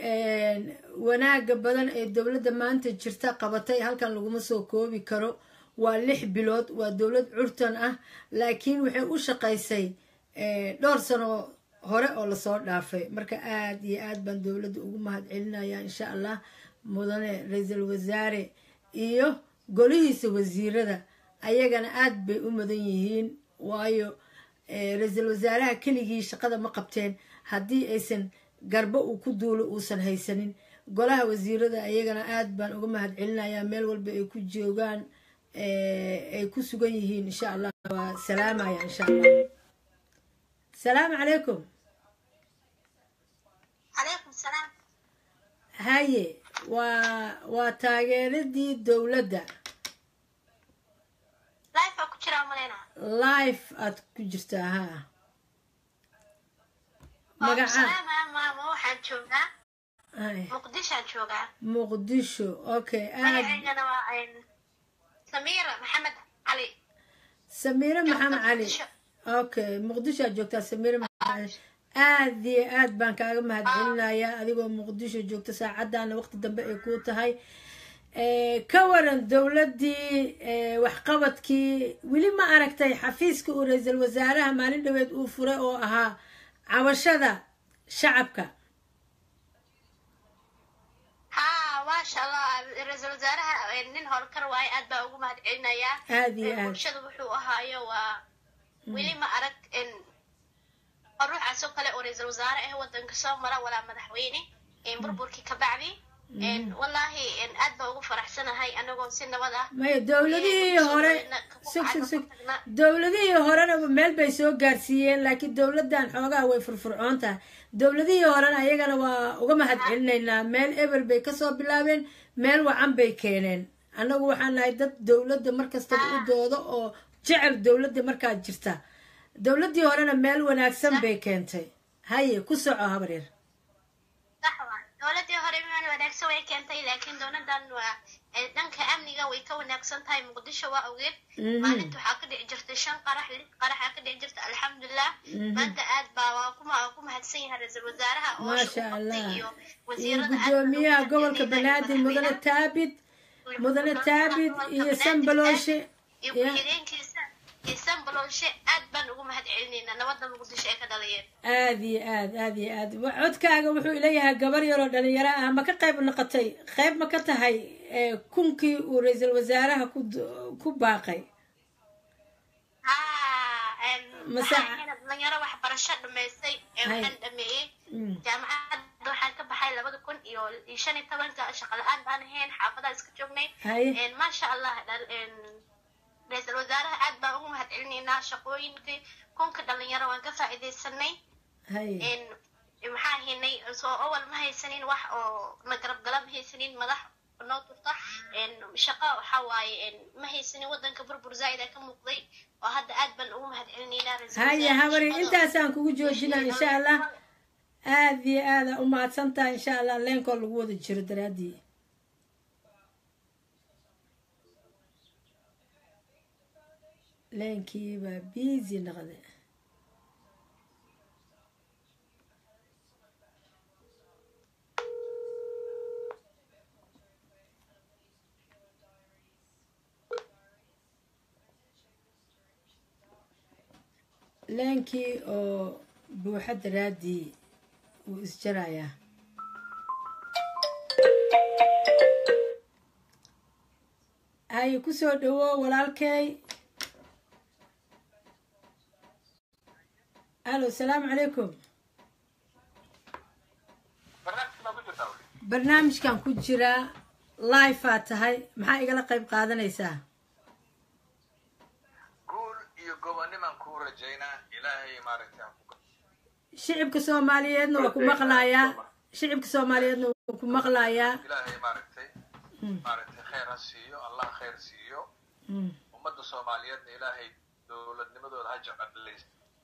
wanaaga badan ee dowladda maanta jirta qabatay halkan laguma soo koobi karo waa lix bilood waa dowlad curtan ah laakiin waxay u shaqaysay dhowr sano hore oo lasoo dhaafay marka aad iyo aad baan dowladda ugu mahad celinaya insha allah mudane ra-iisul wasaare iyo golihiisa wasiirada ayagana aad bay u mudan yihiin waayo ra-iisul wasaaraha keligii shaqada ma qabteen haddii aysan garbo uu ku duulo uusan haysanin golaha wasiirada ayagana aad baan uga mahad celinayaa meel walba ay ku joogaan ay ku sugan yihiin insha allah waa salaamaya insha allah salaamu calaykum calaykum salaam haye waa waa taageeradii dowladda life aa ku jiraa maleyna life aad ku jirtaa ha magaca salaamaya maamo waxaan joogaa Hay, muqdishoaan joogaa muqdisho okay aad magaceygana waa samiira maxamed cali samiire maxamed cali Muqdisho. okay muqdisho aad joogtaa samiire maxamed cali aad iyo aad baan kaaga mahadcelinayaa adigoo muqdisho joogta saacaddaana waqti dambe ay kuu tahay Eh, ka waran dowladdii eh, waxqabadkii weli ma aragtay xafiiska uu ra-iisul wasaaraha maalin dhaweed uu furay oo ahaa cabashada shacabka haa maasha allah ra-iisul wasaaraha eh, nin howlkar waaye aad baa ugu mahad celinayaa aad iyo Eh, aad bulshada wuxuu ahaayo waa weli ma arag in oo ruuxaas oo kale oo ra-iisul wasaare ah wadanka soo mara walaa madaxweyne eh, burburkii ka bacdi Eh, wallaahi eh, aad baa ugu faraxsanahay anagoo si nabad ah maya dowladihii hore sug sug sug dowladihii horena meel bay soo gaarsiiyeen laakiin dowladdan xoogaa way furfurcoon tahay dowladihii horena ayagana waa uga mahad celinaynaa meel eber bay kasoo bilaabeen meel wacan bay keeneen annagu waxaan nahay dad dowladda markastaba u doodo oo jecel dowladda markaa jirta dowladdii horena meel wanaagsan bay keentay haye ku soco habaryar sax waa dowladii hore meel wanaagsan way keentay laakiin dowladan waa eh, dhanka amniga way ka wanaagsan tahay muqdisho waa ogeed Mhm. maalinta waxaa ka dhici jirtay shan qarax lix qaraxa ka dhici jirta alxamdulilah maanta aad baa waa ku ma- ku mahadsan yahay ra-iisul wasaaraha oo maasha shaqo qabtay allah iyo iyo wasiirada aad baan ugu gudoomiyaha gobolka mahadcelinaynaa banaadir mudane madaxweynaha. taabid mudane Gudoomiyaha taabid gobolka iyo Banaadir sanbalooshe iyo ya ku-xigeenkiisa iyo sanbalooshe aad baan ugu mahad celinaynaa nabadda muqdisho ay ka dhalayeen aad iyo aad aad iyo aad Wa- codkaaga wuxuu ileeyahay gabar yaroo dhalinyaro ah ma ka qayb noqotay qayb ma ka tahay eh, kunkii uu ra-iisul wasaaraha ku d- ku baaqay haa em, Mase- waxaan ahayn dhalinyaro waxbarasho dhamaystay ee Hay. waxaan dhameeyey Mm. jaamacadda waxaan ka baxay labada kun iyo iyo shan iyo tobanka shaqo la-aan baan ahayn xaafadaha iska joognay haye En, maasha allah dhal- en, ra-iisul wasaaraha aad baan ugu mahad celinaynaa shaqooyinkii kunka dhalinyaro waan ka faa'iidaysanay haye En, maxaa haynay soo awal ma haysanin wax oo na garab gala ma haysanin madax noo turta En, shaqo waxaa waaye en, ma haysanin wadanka burbur zaa'id ka muuqday oo hadda aad baan ugu mahad celinaynaa ra-iisul haye wasaaraha habari shaqada- intaasaan kugu joojinaa insha allah aad iyo aada u mahadsan tahay insha allah leenkoo lagu wada jiro daraaddii leenkii baa busy noqde leenkii oo buuxa daraaddii wuu isjarayaa haye kusoo dhawo walaalkay alo salaamu calaykum barnaamijka baa ku jirtaa weli. barnaamijkan ku jiraa live aa tahay maxaa igala qayb qaadanaysaa guul iyo gobonimaan kuu rajaynaa ilaahay maaragtay ha ku shicibka soomaaliyeedna waa ku maqlayaa shicibka soomaaliyeedna waa ku maqlayaa ilaahay maaragtay maaragtay khayr ha siiyo allah khayr siiyo Mm. ummadda soomaaliyeedna ilaahay dowladnimadooda ha jecelays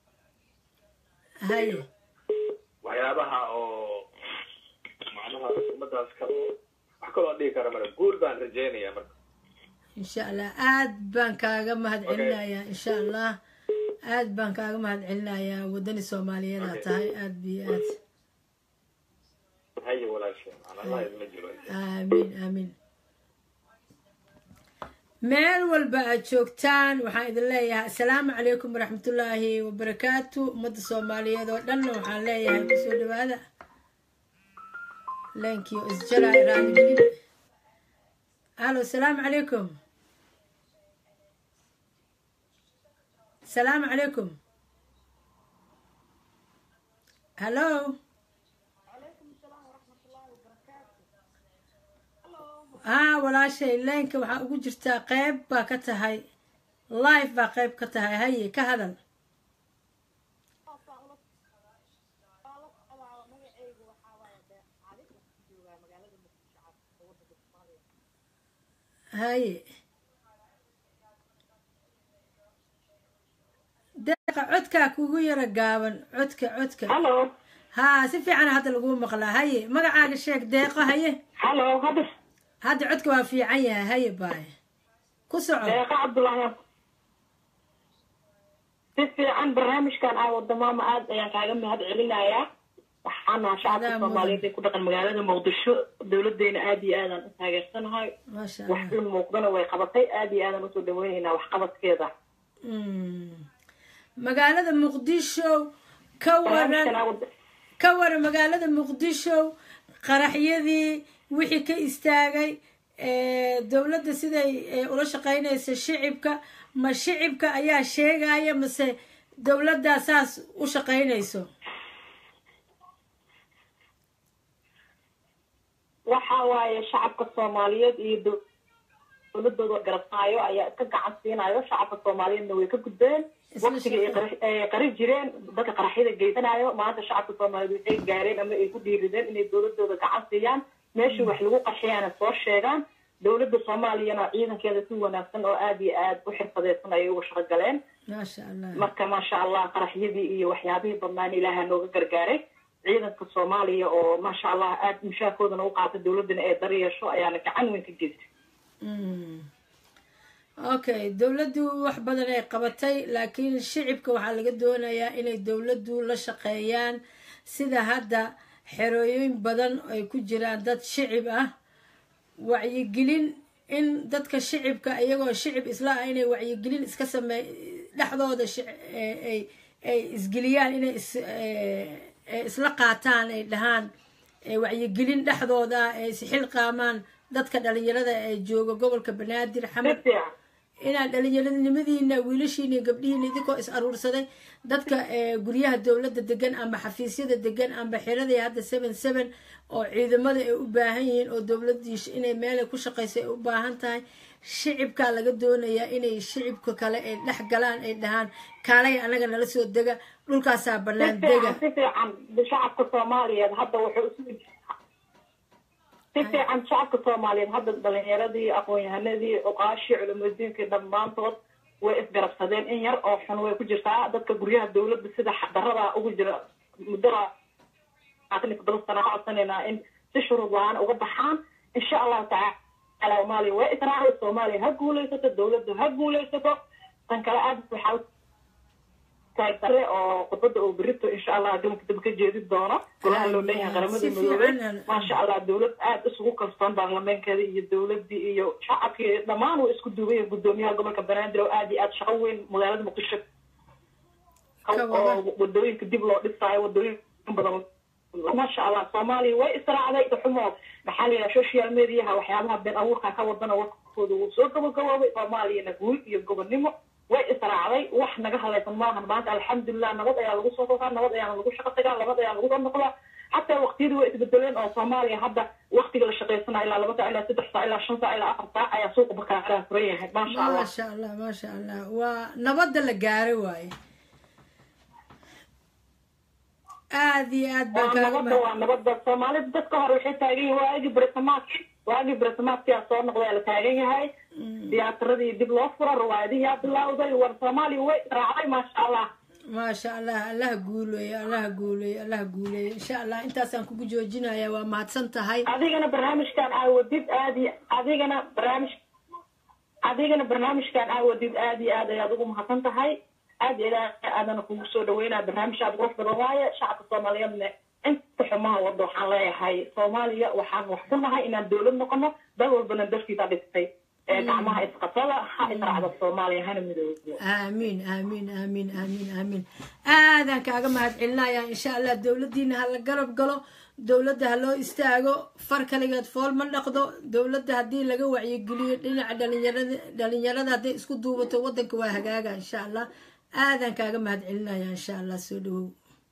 haye waxyaabaha oo macnaha ummadaas kale wax kaloo dhihi kara mara guul baan rajaynayaa marka insha allah aad baan kaaga mahad celinayaa insha allah aad baan kaaga mahad celinayaa wadani soomaaliyeed aa tahay aad biyo aad haye walaasheen aan allah idma jiro aamiin aamiin meel walba aad joogtaan waxaan idin leeyahay assalaamu calaykum waraxmatullaahi wabarakaatu ummadda soomaaliyeed oo dhanna waxaan leeyahay kusoo dhawaada leenkii oo isjaraay raaligelin alo asalaamu calaykum asalaamu calaykum hallo haa walaashay leenka waxaa ugu jirtaa qeyb baa ka tahay live baa qeyb ka tahay haye ka hadal haye deeqa codkaa kugu yara gaaban codka codka hallo haa si fiican hadda lagu maqlaa haye magacaaga sheeg deeqo haye hallo hadda hadda codka waa fiican yahay haye baay ku soco deeqa cabdullaahi si fiican barnaamijkan aa wada maama aad ayaan kaaga mahad celinayaa waxaana shacabka Adaa soomaaliyeed ee ku dhaqan magaalada muqdisho dowladeena aad iyo aadaan u taageersanahay maasha wax allah in muuqdana way qabatay aad iyo aadaan usoo dhaweynaynaa waxqabadkeeda Mm. magaalada muqdisho ka barnaamijkan waran aa wada ka waran magaalada muqdisho qaraxyadii wixii ka istaagay ee, dowladda siday ee, ula shaqeynaysa shicibka ma shicibka ayaa sheegaya mase dowladdaa saas u shaqeynayso waxa waaye shacabka soomaaliyeed iyo dow- dowladooda garabsaayo ayaa iska gacan siinayo shacabka soomaaliyeedna way ka gudbeen Isla waqtiga ay shaqo. qara- ay qari jireen dadka qaraxyada geysanayo maanta shacabka soomaaliyeed waxay gaareen ama ay ku dhiirideen inay dowladooda gacan siiyaan meeshii wax lagu qaxiyana soo sheegaan dowladda soomaaliyana ciidankeeda si wanaagsan oo aad iyo aad u xirfadeysan ayay uga shaqo galeen maasha allah marka maasha allah qaraxyadii iyo waxyaabihii badnaan ilaaha nooga gargaaray ciidanka soomaaliya oo maasha allah aad mushaarkoodana u qaata dowladana ee dar yeesho ayaana gacan weyn ka geystay Mm. okay dowladdu wax badan ay qabatay laakiin shicibka waxaa laga doonayaa inay dowladdu la shaqeeyaan sida hadda xerooyin badan ay ku jiraan dad shicib ah wacyigelin in dadka shicibka iyagoo shicib isla ah inay wacyigelin iska sameey dhexdooda shic- ee- ay ay isgeliyaan inay is ee- ee isla qaataan ay dhahaan ee wacyigelin dhexdooda ah ay isxilqaamaan dadka dhalinyarada ee jooga gobolka banaadir si xamar fiican inaad dhalinyaranimadiina wiilashiina iyo gabdhihiina idinkoo is aruursaday dadka ee, guryaha dowladda degan amba xafiisyada degan amba xiradii hadda seven seven oo ciidamada ay u baahan yihiin oo dowladii sh- inay meelay ku shaqayso ay u baahan tahay shicibkaa laga doonayaa inay shicibka kale ay dhex galaan ay dhahaan kaalay anaga nala soo dega dhulkaasaa si bannaan dega fiican si fiican shacabka soomaaliyeed hadda wuxuu isu si fiican shacabka soomaaliyeed hadda dhalinyaradii aqoon-yahanadii oqaashii culimadiinkii dhammaantood way isgarabsadeen in yar oo xun way ku jirtaa dadka guryaha dowladda sida darada ugu jira muddada labaatan iyo toddoba sana ka codsanaynaa in si shuruud la-aan uga baxaan insha allahu tacaala soomaaliya way israacday soomaaliya ha guulaysato dowladdu ha guulaysato tan kale aad waxaa taagtare oo khudbada oo berito insha allah galanka dib ka jeedi doono golaha loo leeyahay qaramada Si midoobay fiican. maasha allah dowlad aad isugu kalsoon baarlameenkeeda iyo dowladii iyo shacabkii dhammaan way isku duubay gudoomiyaha gobolka banaadir oo aad iyo aad shaqo weyn magaalada muqdisho Ka wada. oo wadooyinka dib loo dhisaayo wadooyin badan maasha allah soomaaliya way israacday xumo maxaa la yidhaha social mediaha waxyaabaha been abuurka ka wadana warkooda wuu soo gabagaboobay soomaaliyana guul iyo gobonnimo way israacday wax naga halaysan maahan maanta alxamdulilah nabad ayaa lagu soo kokaa nabad ayaana lagu shaqo tagaa nabad ayaa lagu soo noqdaa xataa waqtiyadii way isbedeleen oo soomaaliya hadda waqtiga la shaqaysana ilaa laba saac ilaa saddex saac ilaa shan saac ilaa afar saac ayaa suuqa bakaaraa furan yahay maasha allah maasha allah maasha allah waa nabadda la gaaro waaye aad iyo aad baan waa kaaga nabadda mahad waa nabadda soomaalida dadka hore waxay taagan yihiin waagii barisamaadki waagii barisamaadkiyaa soo noqday la taagan yahay tiyaasaradii dib loo fura riwaayadihiyaa bilowday war soomaaliya way israacday maasha allah maasha allah allaha guuleeyo allaha guuleeyo allaha guuleeyo insha allah intaasaan kugu joojinaya waa mahadsan tahay adigana barnaamijkan aa wadid aad iyo adigana barnaamij adigana barnaamijkan aa wadid aad iyo aad ayaad ugu mahadsan tahay aad iyo aad aadana kugu soo dhaweynaa barnaamij aad qurux badan waaye shacabka soomaaliyeedna inta xumaha wada waxaan leeyahay soomaaliya waxaan wax ku nahay inaan dowlad noqono dal walbana darkiisa dhigtay ee gacmaha isqabsada ha israacda soomaaliya hana midoobo aamiin aamiin aamiin aamiin aamiin aadaan kaaga mahad celinaya insha allah dowladdiina ha la garab galo dowladda ha loo istaago far kaligeed fool ma dhaqdo dowladda haddii laga wacyigeliyo dhinaca dhalinyarada dhalinyarada hadday isku duubato waddanka waa hagaaga insha allah aadaan kaaga mahad celinaya insha allah soo dhawow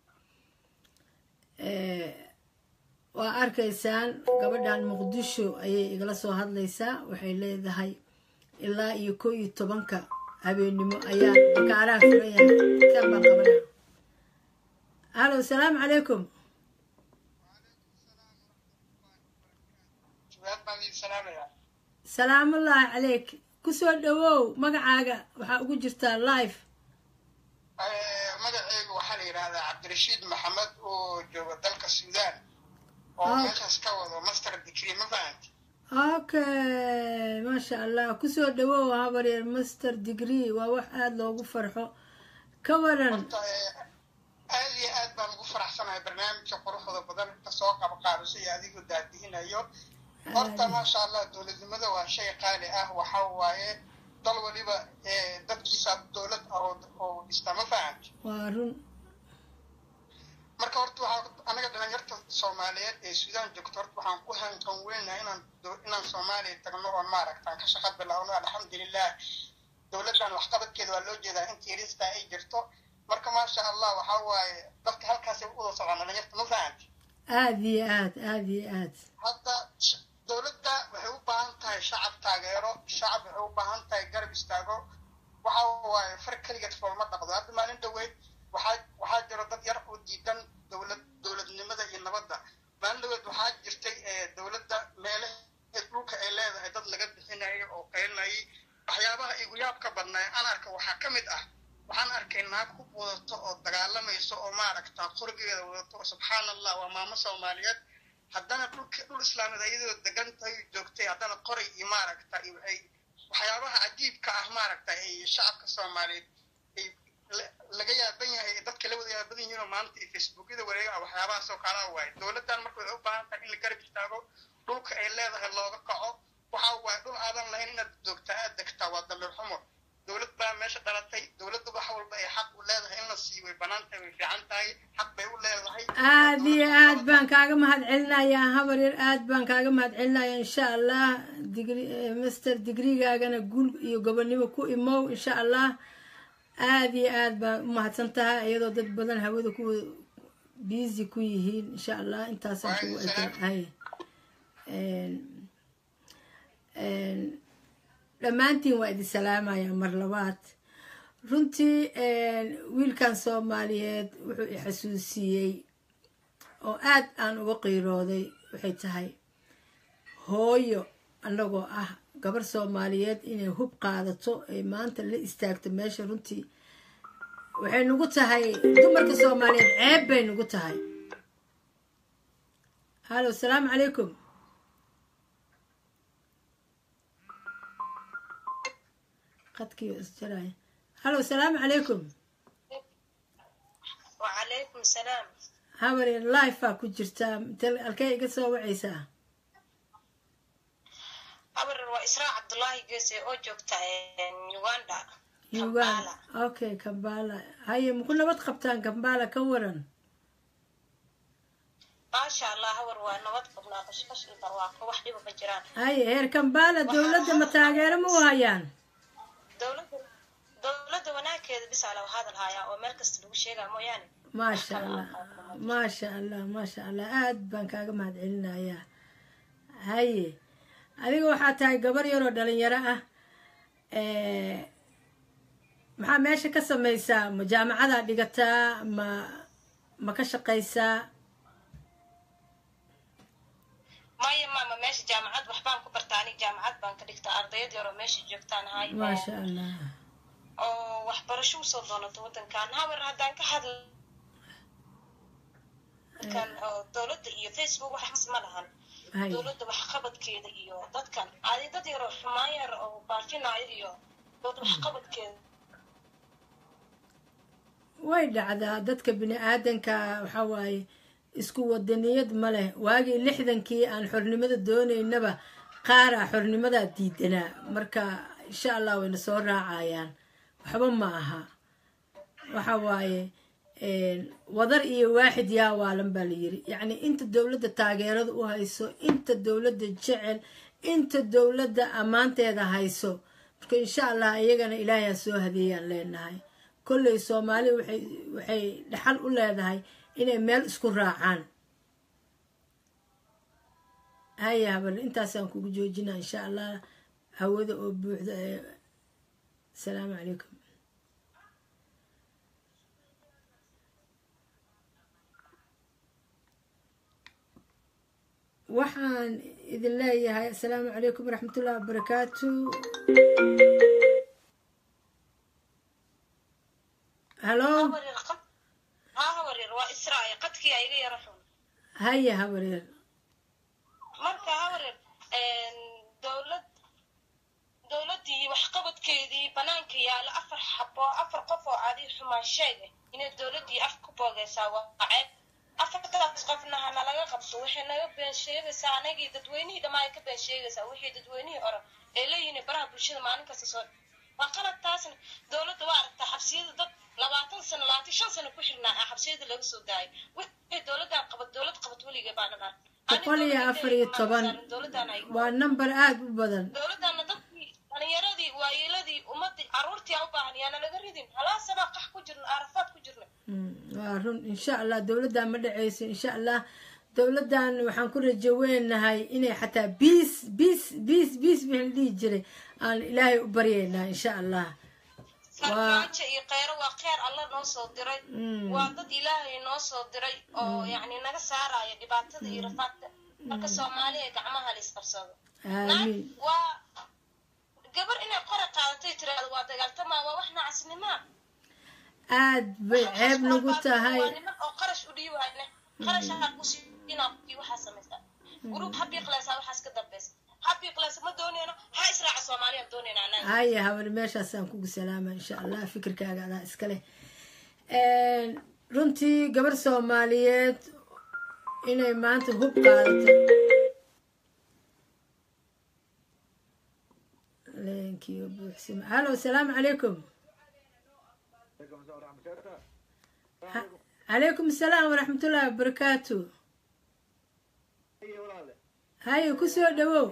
Eh, waa arkaysaan gabadhan muqdisho ayay igala soo hadlaysaa waxay leedahay ilaa iyo ko iyo tobanka habeennimo ayaa bakaaraha furan yahay kan baan qabanaa halo salaamu calaykum salaamullaahi calayk kusoo dhawow magacaaga waxaa ugu jirtaa live magaceyga waxaa la yidhahdaa cabdirashiid maxamed oo jooga dalka suudaan oo Ah. meeshaas ka wado master degree ma fahanti okay maasha allah kusoo dhawow habaryar master degree waa wax aada loogu farxo ka waran horta eh, aad iyo aad baan ugu faraxsanahay barnaamijka quruxda badan kasoo qabqaabisay iyo adigoo daadihinayo horta maasha allah dowladnimada waa shay qaali ah waxa waaye dal waliba eh, dadkiisa dowlad ah oo- oo dhista ma fahamti waa run marka horta waxaa anaga dhalinyarta soomaaliyeed ee suudaan joogto horta waxaan ku hanqan weynahay inaan do- inaan soomaaliya tagno oo maaragtaan ka shaqa bilowno alxamdulilah dowladdan waxqabadkeeda waa loo jeedaa inta yarista ay jirto marka maasha allah waxaa waaye dadka halkaasay u wada socdaan dhalinyarta ma fahamti aad iyo aad aad iyo aad hadda sh- dowladda waxay u baahan tahay shacab taageero shacab waxay u baahan tahay garab istaago waxa waaye far keligeed foolma dhaqdo hadda maalin dhaweyd waxaa waxaa jiro dad yar oo diidan dowlad dowladnimada iyo nabadda maalin dhaweyd waxaa jirtay ee dowladda meelaha dhulka ay leedahay dad laga bixinayo oo qaylinayay waxyaabaha igu yaabka badnaa aan arka waxaa ka mid ah waxaan arkay naag ku wadato oo dagaalamayso oo maaragta qurbigeeda wadato oo subxaan allah waa maamo soomaaliyeed haddana dhulka dhul islaameed ayadoo degan tahay joogtay haddana qoray iyo maaragta iyo ay waxyaabaha cajiibka ah maaragta ay shacabka soomaaliyeed ay la- laga yaaban yahay dadka la wada yaaban yihiin oo maanta iyo facebookyada wareega waxyaabahaas oo kala waaye dowladdan marka waxay u baahan tahay in la garab istaago dhulka ay leedahay looga kaco waxa waaye dhul aadan lahayn inaad joogtaa aad degtaa waa dambiir xumo dowlad baa meesha dhalatay dowladda wax walba ay xaq u leedahay in la siiyo way bannaan tahay way fiican tahay xaq bay u leedahay aad iyo aad baan kaaga mahad celinayaa habar yar aad baan kaaga mahad celinayaa insha allah digri eh, master digrigaagana guul iyo gobonimo ku imow insha allah aad iyo aad baa u mahadsan tahay iyadoo dad badan hawada ku busy ku yihiin insha allah intaasaan kugu hay dhammaantiin waa idin salaamayaa mar labaad runtii wiilkan soomaaliyeed wuxuu i xasuusiyey oo aad aan uga qiirooday waxay tahay hooyo annagoo ah gabar soomaaliyeed inay hub qaadato ay maanta la istaagto meesha runtii waxay nagu tahay dumarka soomaaliyeed ceeb bay nagu tahay halo asalaamu calaykum qadkii isjaraya halo asalaamu calaykum وعليكم السلام habaryar lifea ku jirtaa tel- halkee iga soo wacaysaa أمر وإسراء عبد الله جيسي أو جوكتا يوغندا uganda okay kambala haye maku nabad qabtaan kambala ka waran ما شاء الله هور ونبض قبنا قشقش البرواقة وحدي بجران haye heer kambala dowladda ma taageero ma u hayaan دولة دولة وناكد بس على هذا الهايا ومركز لو شيء موياني maasha allah maasha allah maasha allah aad baan kaaga mahad celinayaa haye adiga waxaa tahay gabar yaroo dhalinyaro ah maxaa meesha ka samaysaa ma jaamacadaa dhigataa ma ma ka shaqaysaa maya mama meesha jaamacad waxbaan ku bartaa aniga jaamacad baan ka dhigtaa ardayad yaroo meesha joogtaan ahay maasha allah oo waxbarasho usoo doonato wadankan habar haddaan ka hadla kan oo dowladda iyo facebook waxas ma lahan Hay. dowladda waxqabadkeeda iyo dadkan adi dad yaroo xumaan yar oo baafinayo iyo dowladda waxqabadkeeda way dhacdaa dadka bini aadanka waxaa waaye isku wadaniyad ma leh waagii lixdankii aan xornimada doonaynaba qaaraa xornimadaa diidanaa marka insha allah wayna soo raacayaan waxba ma aha waxa waaye wadar iyo waaxid yaa waalan baa la yiri yacni inta dowladda taageerada u hayso inta dowladda jecel inta dowladda ammaanteeda hayso marka insha allah iyagana ilaahay ha soo hadeeyaan leenahay kolley soomaali waxay waxay dhaxal u leedahay inay meel isku raacaan haya habal intaasaan kugu joojinaa insha allah hawada oo buuxda ee asalaamu calaykum waxaan idin leeyahay asalaamu calaykum waraxmatullahi wabarakaatu halo haa hawaryar waa israa'iil qadkii aa iga yara xun haya habaryar marka hawaryar dowlad dowladdii waxqabadkeedii banaanka yaala afar xabo afar qof oo adi xumaan sheega inay dowladdii af ku boogaysaa waa ceeb afartaas qofna hana laga qabto waxay naga been sheegaysaa anagii dadweynihii dhammaa ay ka been sheegaysaa wixii dadweynihii oran ee leeyihiin baraha bulshada maalin kasta soo waa qalad taasna dowladda waa aragtaa xabsiyada dad labaatan sano labaatan shan sano ku xirnaa ah xabsiyada laga soo daayay wixii dowladdan qabad dowlad qabad weligee baa dhanaan boqol iyo afar iyo toban waa number aada u badan dowladdaana dadkii dhalinyaradii waayeeladii ummadii caruurtii u baahan yaana laga ridin halaasanaa qax ku jirna arafaad ku jirna waa run insha allah dowladdan ma dhaceyso insha allah dowladdan waxaan ku rajo weynahay inay xataa biis biis biis biis wixii la dhihi jiray aan ilaahay u baryeynaa insha allah farmaajo iyo kheyro waa kheyr alla noo soo diray waa dad ilaahay noo soo diray oo yacni naga saaraya dhibaatada iyo rafaadka marka soomaaliya gacmaha la isqabsado aamiin waa gabar inay qora qaadatay tiraahdo waa dagaaltamaa waa wax nacasnimaa aad bay ceeb nagu tahay waa niman oo qarash u dhiibayne qarash ha kusiinaa qofkii waxaa samaysa gruub ha biiqlaysaa waxaas ka dambeysa ha biiqlaysa ma dooneyno ha israaca soomaaliya dooneyna anaga haya habar meeshaasaan kugu salaama insha allah fikirkaaga adaa iska leh runtii gabar soomaaliyeed inay maanta hub qaadato leenkiiyo buuxsima halo asalaamu calaykum calaykum asalaam waraxmatullaahi wabarakaatu haye kusoo dhawow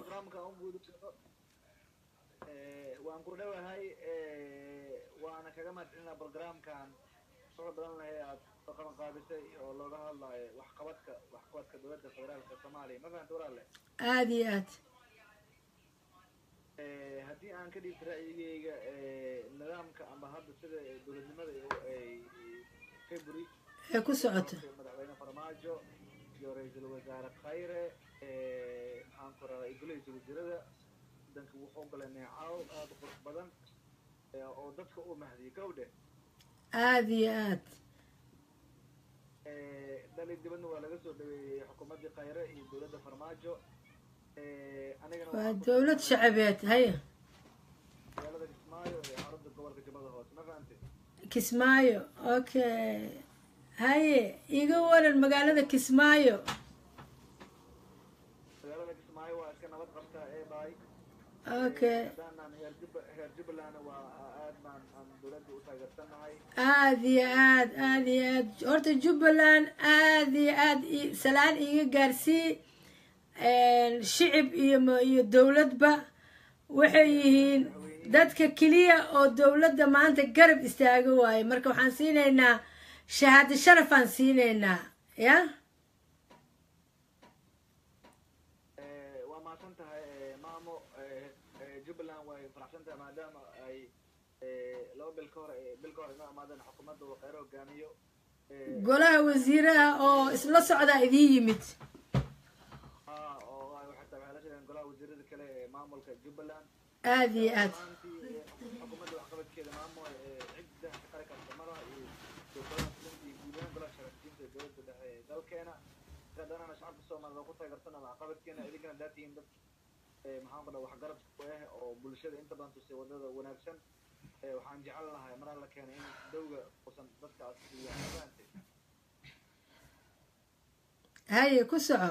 waan ku dhowahay waana kaga mahadcelinaa programkan soo badan lahay aad qaban qaabisay oo looga hadlayo waxqabadka waxqabadka dowladda federaalka soomaaliya ma fahanta walaale aada iyo aad haddii aan ka dhiibta ra'yigeyga nidaamka ama hadda sida dowladnimada ay february ee ku socoto madaxweyne farmaajo iyo ra-iisul wasaare khayre maxaan ku raraa igoleysa wasiirada wadanka wuxuu galay neecaw aada u qurux badan oo dadka u mahdiyay gawdhe aada iyo aad dhali dibadna waa laga soo dhaweeyey xukuumaddii khayre iyo dowladda farmaajo anigana waa dowlad shacabeed haya magaalada kismaayo ee xarunta gobolka jubbada hoose ma fahantay kismaayo okay haye iga waran magaalada kismaayo magaalada kismaayo waa iska nabad qabtaa ee baay okay haddaanaan heer jub heer jubbaland waa aad baan aan dowladda u taageersanahay aada iyo aad aada iyo aad horta jubbaland aada iyo aad i- salaan iiga gaarsii shicib iyo m- iyo dowladba waxay yihiin dadka keliya oo dowladda maanta garab istaaga waaye marka waxaan siinaynaa shahaado sharafaan siinaynaa ya waa mahadsan tahay maamo jubbaland way faraxsan tahay maadaama ay laba bil ka hor bil ka hor inoo imaadeen xukuumadda uu khayro hogaamiyo golaha wasiiraha oo isla socdaa idiin yimid ah oo ay xataa waxay la shaqeeyeen golaha wasiirada kale ee maamulka jubbaland aada iyo aad maantii xukuumadda waxqabadkeeda maamo cidda ka qari karta malaha iyo iyo golaha fulinta iyo guud ahaan golaha sharaftiinta ee dowladda dhexe ee dalkeena hadanana shacabka soomaalida oo ku taageersana waxqabadkeena idinkana haddaad tihiin dad maxaan ku dhaha waxgarad ku ah oo bulshada inta badan tusay wadada wanaagsan waxaan jecel lahay maraa la keenay in dowga uusan dadkaas siiyaan mafahamtay haye ku soco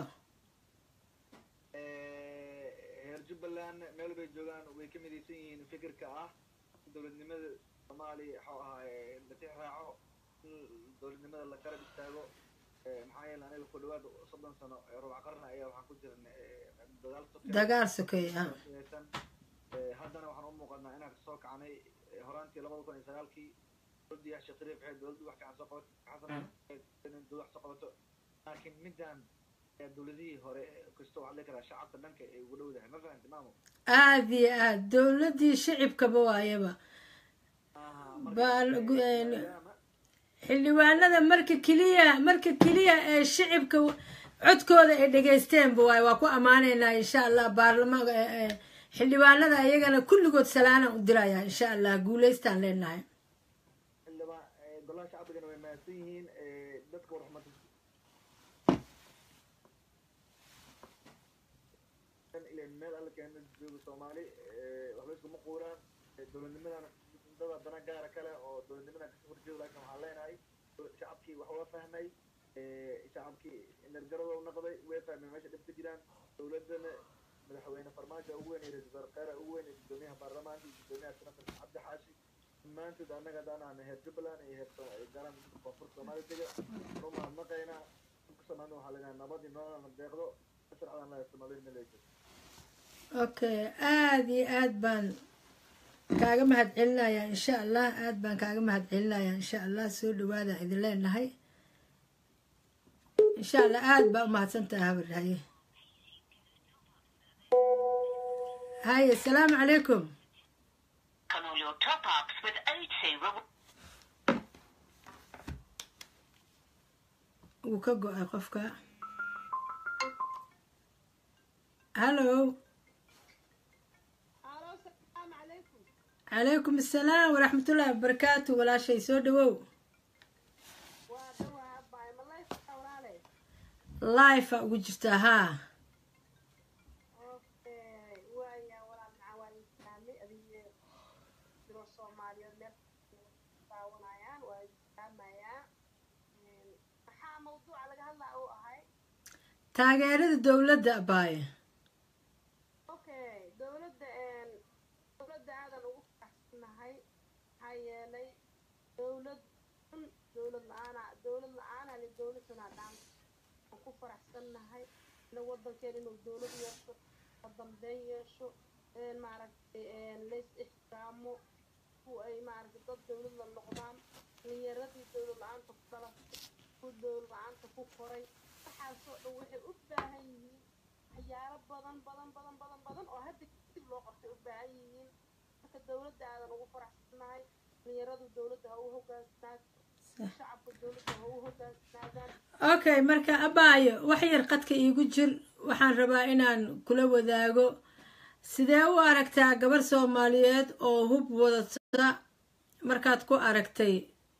reer jubbaland meel bay joogaan way ka midaysan yihiin fikirka ah dowladnimada soomaaliya waxuu ahaa latix raaco in dowladnimada la garab istaago maxaa yeele aniga ku dhawaad soddon sano rubac qarna ayaa waxaan ku jirnay dagaal sokeeye dagaal sokeeye ah yeesan haddana waxaan u muuqanaa inaan kasoo kacnay horaantii labada kun iyo sagaalkii dowladii sheekh shariif waxay dowladdu wax fiican soo qabato xasan dowlad wax soo qabato laakiin midaan ayaa dowladihii hore kasta waxaa dhihi karaa shacabka dhanka ay ugu dhowdahay ma fahamti maamo aada iyo aad dowladdii shicibkaba waayaba baan xildhibaanada marka keliya marka keliya ee shicibka codkooda ay dhegaysteenba waay waa ku ammaanaynaa insha allah baarlamaanka xildhibaanada ayagana kulligood salaanaan u dirayaa insha allah guulaystaan leenahay xildhibaan golaha shacbigana way mahadsan yihiin dadka warxumad ilaa meel alla keena jooga soomaali waxba iskuma quuraan dowladnimadana dada dana gaara kale oo dowladnimadan kasoo horjeeda laakiin waxaan leenahay shacabkii wax waa fahmay shacabkii energarada u noqday way fahmeen meesha dhib ka jiraan dowladana madaxweyne farmaajo ugu weyn iyo ra-iisul wasaare kheyra ugu weyn iyo gudoomiyaha baarlamaanka iyo gudoomiyaha senatarka cabdi xaashi dhammaantood annaga haddaan ahna heer jubbaland iyo heer garan koonfurta soomaaliya dega u mahadnaqaynaa dhulka soomaalida waxaa leenahay nabadii nololana deeqdo sharcadan laha soomaalida maleejo okay aada iyo aad baan kaaga mahad celinayaa insha allah aad baan kaaga mahad celinayaa insha allah soo dhawaada idin leenahay insha allah aad baa umahadsan tahay habar haye haye asalaamu calaykum wuu ka go-ay qofka hallo calaykum asalaam waraxmatullaahi wabarakaatu walaashay soo dhawow life a ugu jirtaa haa taageerada dowladda abaaye dowladda dowladda aadan ugu faraxsannahay maxaa yeelay dowlad un dowlad la-aana dowlad la-aana li dowladana dhaan aan ku faraxsannahay ina wadankeena inuu dowlad yeesho la dambeyn yeesho maaragtay lays ixtiraamo ku ay maaragtay dad dowlad la noqdaan dhalinyaradii dowlad la-aanta ku dhalatay ku dowlad la-aanta ku koray waxaasoo dhan waxay u baahan yihiin waxyaalo badan badan badan badan badan oo hadda kadib loo qabtay u baahan yihiin marka dowladda aadan ugu faraxsannahay dhalinyaradu dowladda ha u hogaansanaado shacabka dowladda ha u hogaansanaadaan okay marka abaayo wax yar qadka iigu jir waxaan rabaa inaan kula wadaago sidee u aragtaa gabar soomaaliyeed oo hub wadata markaad ku aragtay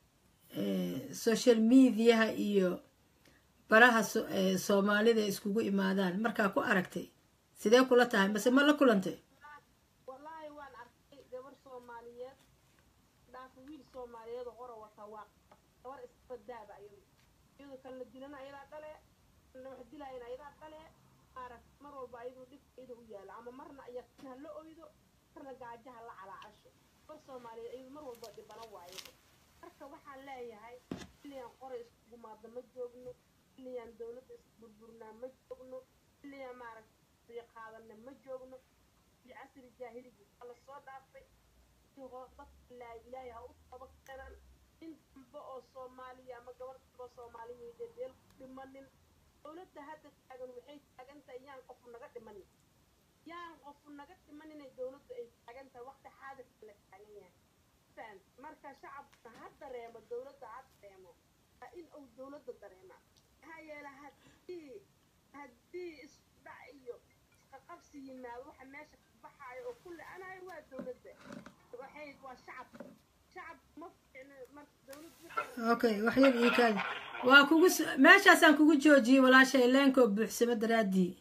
social mediaha iyo baraha soomaalida iskugu imaadaan markaa ku aragtay sidee kula tahay mase ma la kulantay wallaahi waan arkay gabar soomaaliyeed dhaafa wiil soomaaliyeed oo qora wata waa gabar isbadaaba iyadu iyadu kan la dilana ayadaa dhale kan wax dilaayana ayadaa dhale maarag mar walba ayaduu dhibka iyada u yaala ama marna yaqiin ha la oydo marna gaajaha la calaacasho gabar soomaaliyeed iyadu mar walba dhibana waayo marka waxaan leeyahay xilligan qora iskugumaadna ma joogno xilligan dowladda isburburnaa ma joogno xilligan maaragtay qaadana ma joogno fi casri jaahiligi waa lasoo dhaafay dadka laa ilaahay ha u toba keenan in dambe oo soomaaliya ama gabar dambe oo soomaaliya dhedeel ku dhimanin dowladda hadda taagan waxay taagan tahay yaan qofu naga dhimanin yaan qofu naga dhimaninay dowladdu ay taagan tahay waqti xaadirka la taagan yahay faham marka shacabka ha dareemo dowladda ha dareemo waa in uu dowladda dareema maxaa yeele haddii haddii isku dhac iyo isqaqabsi yimaado waxa meesha ka baxaayo oo kulli anayo waa dowladda waxay waa shacab shacab ma fiicno marka dowladda okay wax yar ii kaadi waa kugu meeshaasaan kugu joojiyey walaashay leenkoo buuxsamo daraaddii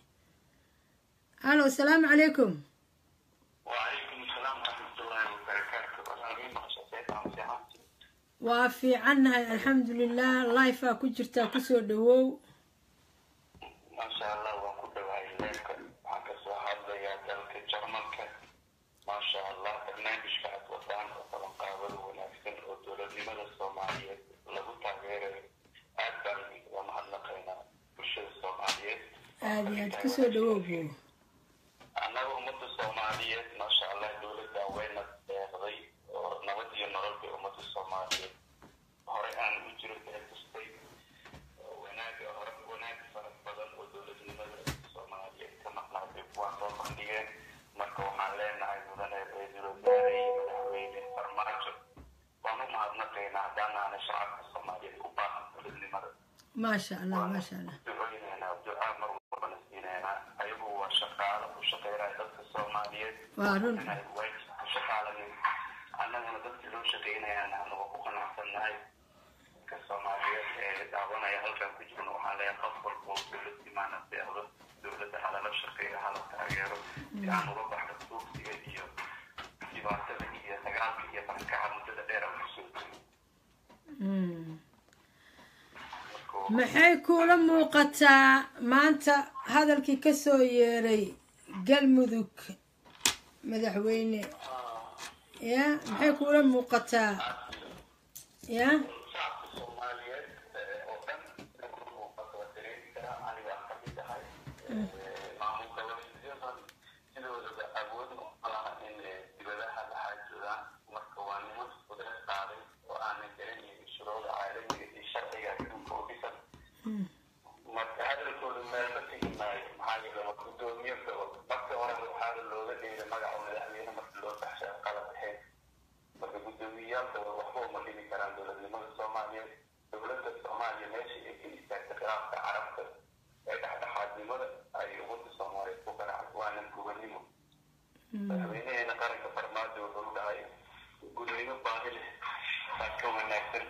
alo asalaamu calaykum وعليكم السلام ورحمة الله وبركاته والأمين مقصد عن waa fiicannahay alxamdulilah lifea ku jirtaa kusoo dhawow ما شاء الله وكل وعي لك وعكس هذا يا دلك جرمك ما شاء الله برنامج بعد وطن وطن قابل ونفسن ودولة لمدى الصومالية لغو تغيير أكبر ومعلقين بشر الصومالية aada iyo aad kusoo dhawow buu annaga ummadda soomaaliyeed maasha allah dowladda wayna deeqday oo nabad iyo nolol bay ummadda soomaaliyeed hore aan u jiro deeqistay wanaaga hore wanaag fara badan oo dowladnimada soomaaliyeed ka maqnaatay kuwaan soo bandhigeen marka waxaan leenahay mudane ra-iisul wasaare iyo madaxweyne farmaajo waan u mahadnaqaynaa haddaan nahanay shacabka soomaaliyeed u baahan dowladnimada maasha allah maasha allah ducooyinaynaa ducaa mar walbana siinaynaa ayagu waa shaqaalo u shaqeynaya dadka soomaaliyeed waa run way shaqaaladeen annagana dadkii loo shaqeynayaan anaga ku qanacsannahay dadka soomaaliyeed ee daawanaya halkan ku jirna waxaan leeyahay qof walba oo dowlad imaana deeqdo dowladda halala shaqeeyo hala taageero si aan uga baxno tuugsiga iyo dhibaatada iyo dagaalka iyo barakaca muddada dheer aan kusoo jirin Mm. maxay kuula muuqataa maanta hadalkii ka soo yeeray galmudug madaxweyne ya maxay kuula muuqataa ya shacabka soomaaliyeed oo dhan muuqato waa dareemi karaa aniga aan kamid ahay maamul goboleedyadan sidoodaba awood uma laha in dibadaha la xaajoodaan marka waa niman qudrad qaaday oo aanan garanaynin shuruucda caalamiga iyo sharciga adduunka u dhisan marka hadalkooda meelma tegi maayo maxaa yeele gudoomiye gobol marka hore waxaana looga dheeray magaca madaxweyne marka loo baxshay qalad ahayd marka gudoomiyeyaalka waxba uma dhimi karaan dowladnimada soomaaliyeed dowladda soomaaliya meeshii ay ka istaagtay khilaafka carabta ee dhexdhexaadnimada ay ummadda soomaaliyeed ku garaacay waana gubannimo madaxweynaheena qaranka farmaajo wuxuu dhahay gudnimo baahi leh baa ka wanaagsan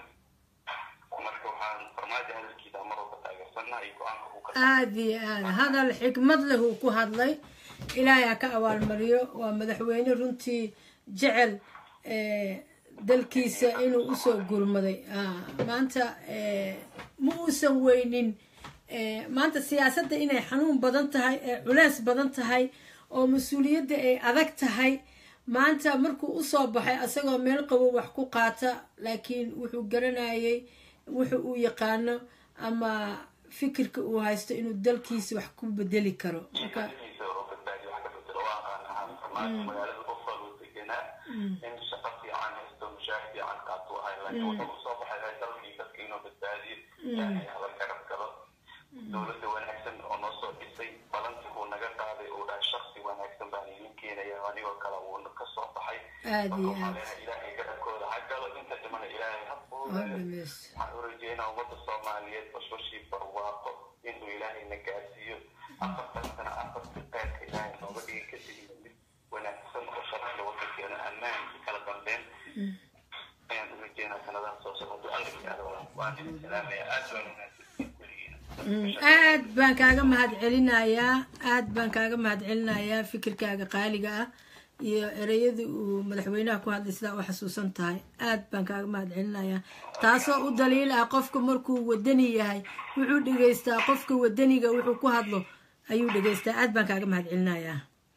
marka waxaan farmaajo hadalkiisa mar walba taageersanaa iyo go-aanka uu ka aada iyo aada hadal xikmad leh uu ku hadlay ilaahay ha ka abaalmariyo waa madaxweyne runtii jecel eh, dalkiisa inuu usoo gurmaday Ah, maanta eh, ma uusan weynin eh, maanta siyaasadda inay xanuun badan tahay ee culeys badan tahay oo mas-uuliyadda ay adag tahay maanta markuu usoo baxay asagoo meel qabo wax ku qaata laakiin wuxuu garanayay wuxu uu yaqaano ama fikirka uu haysto inuu dalkiisa wax ku bedeli karo marka oo badbaadiyo wax ka bedelo waa aqaan ahaan farmaajo magaalada qof walba deganaa in shaqo fiican haysto mushaar fiican qaato ahay laakiin wuxuu usoo baxay dalkii dadka inuu badbaadiyo ilaahay hala garab galo dowladda wanaagsan oo noo soo dhisay balantii uu naga qaaday uu dhahay shaksi wanaagsan baan idin keenaya anigoo kale uu ka soo baxay aada iyo waxaan aada leenahay ilaahay garabkooda ha galo inta dhimana ilaahay ha oo fuudayo dhameys waxaan u rajeynaa ummadda soomaaliyeed bashbashii barwaaqo inuu ilaahayna gaarsiiyo afartan sana afartii qeyrka ilaahay nooga dhigi ka tegin mid wanaagsan oo sharciga wadankeena ammaan iyo kala dambeyn ayaan u rajeynaa sanadaha soo socda alla ilaalo waan idin salaamaya aad baan wanaagsan kuligiina Mm, aad baan kaaga mahad celinayaa aad baan kaaga mahad celinayaa fikirkaaga qaaliga ah iyo ereyadii uu madaxweynaha ku hadlay sidaa u xasuusan tahay aad baan kaaga mahad celinayaa taasoo u daliil ah qofka markuu wadani yahay wuxuu dhegeystaa qofka wadaniga wuxuu ku hadlo ayuu dhegeystaa aad baan kaaga mahad celinayaa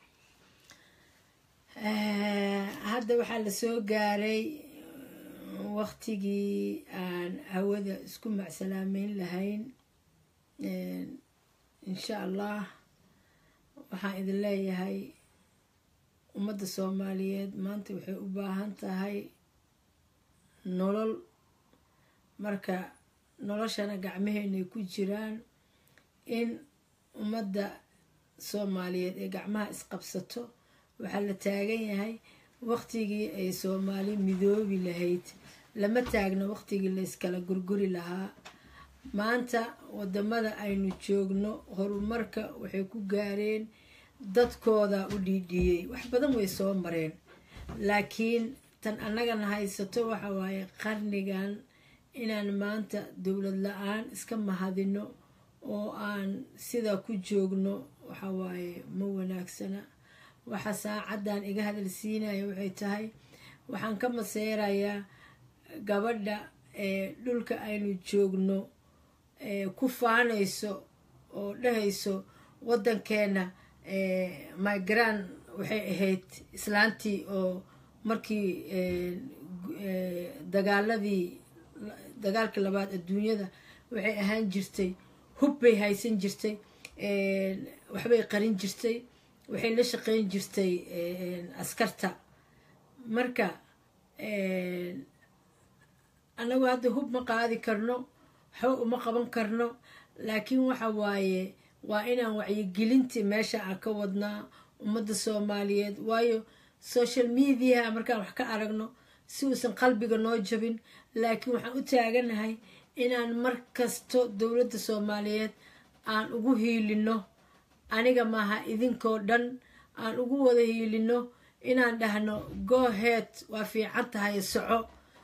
Eh, hadda waxaa la soo gaaray waqtigii aan hawada isku macsalaameyn lahayn Eh, insha allah waxaan idin leeyahay ummadda soomaaliyeed maanta waxay u baahan tahay nolol marka noloshana gacmaheenay ku jiraan in ummadda soomaaliyeed ee gacmaha isqabsato waxaa la taagan yahay waqtigii ay soomaali midoobi lahayd lama taagno waqtigii la iskala gurguri lahaa maanta wadamada aynu joogno horumarka waxay ku gaareen dadkooda u dhiidhiyey wax badan way soo mareen laakiin tan annagana haysato waxa waaye qarnigan inaan maanta dowlad la-aan iska mahadino oo aan sidaa ku joogno waxa waaye ma wanaagsana waxa saacaddan iga hadal siinaya waxay tahay waxaan ka maseerayaa gabadha ee dhulka aynu joogno ee ku faanayso oo dhahayso waddankeena migraan waxay ahayd islaantii oo markii dagaaladii dagaalkii labaad adduunyada waxay ahaan jirtay hub bay haysan jirtay waxbay qarin jirtay waxay la shaqeyn jirtay askarta marka anagu hadda hub ma qaadi karno waxba uma qaban karno laakiin waxa waaye waa inaan wacyigelintii meesha aan ka wadnaa ummadda soomaaliyeed waayo social mediaha markaan wax ka aragno si uusan qalbiga noo jabin laakiin waxaan u taaganahay inaan mar kasto dowladda soomaaliyeed aan ugu hiilino aniga maaha idinkoo dhan aan ugu wada hiilino inaan dhahno gohead waa fiican tahay soco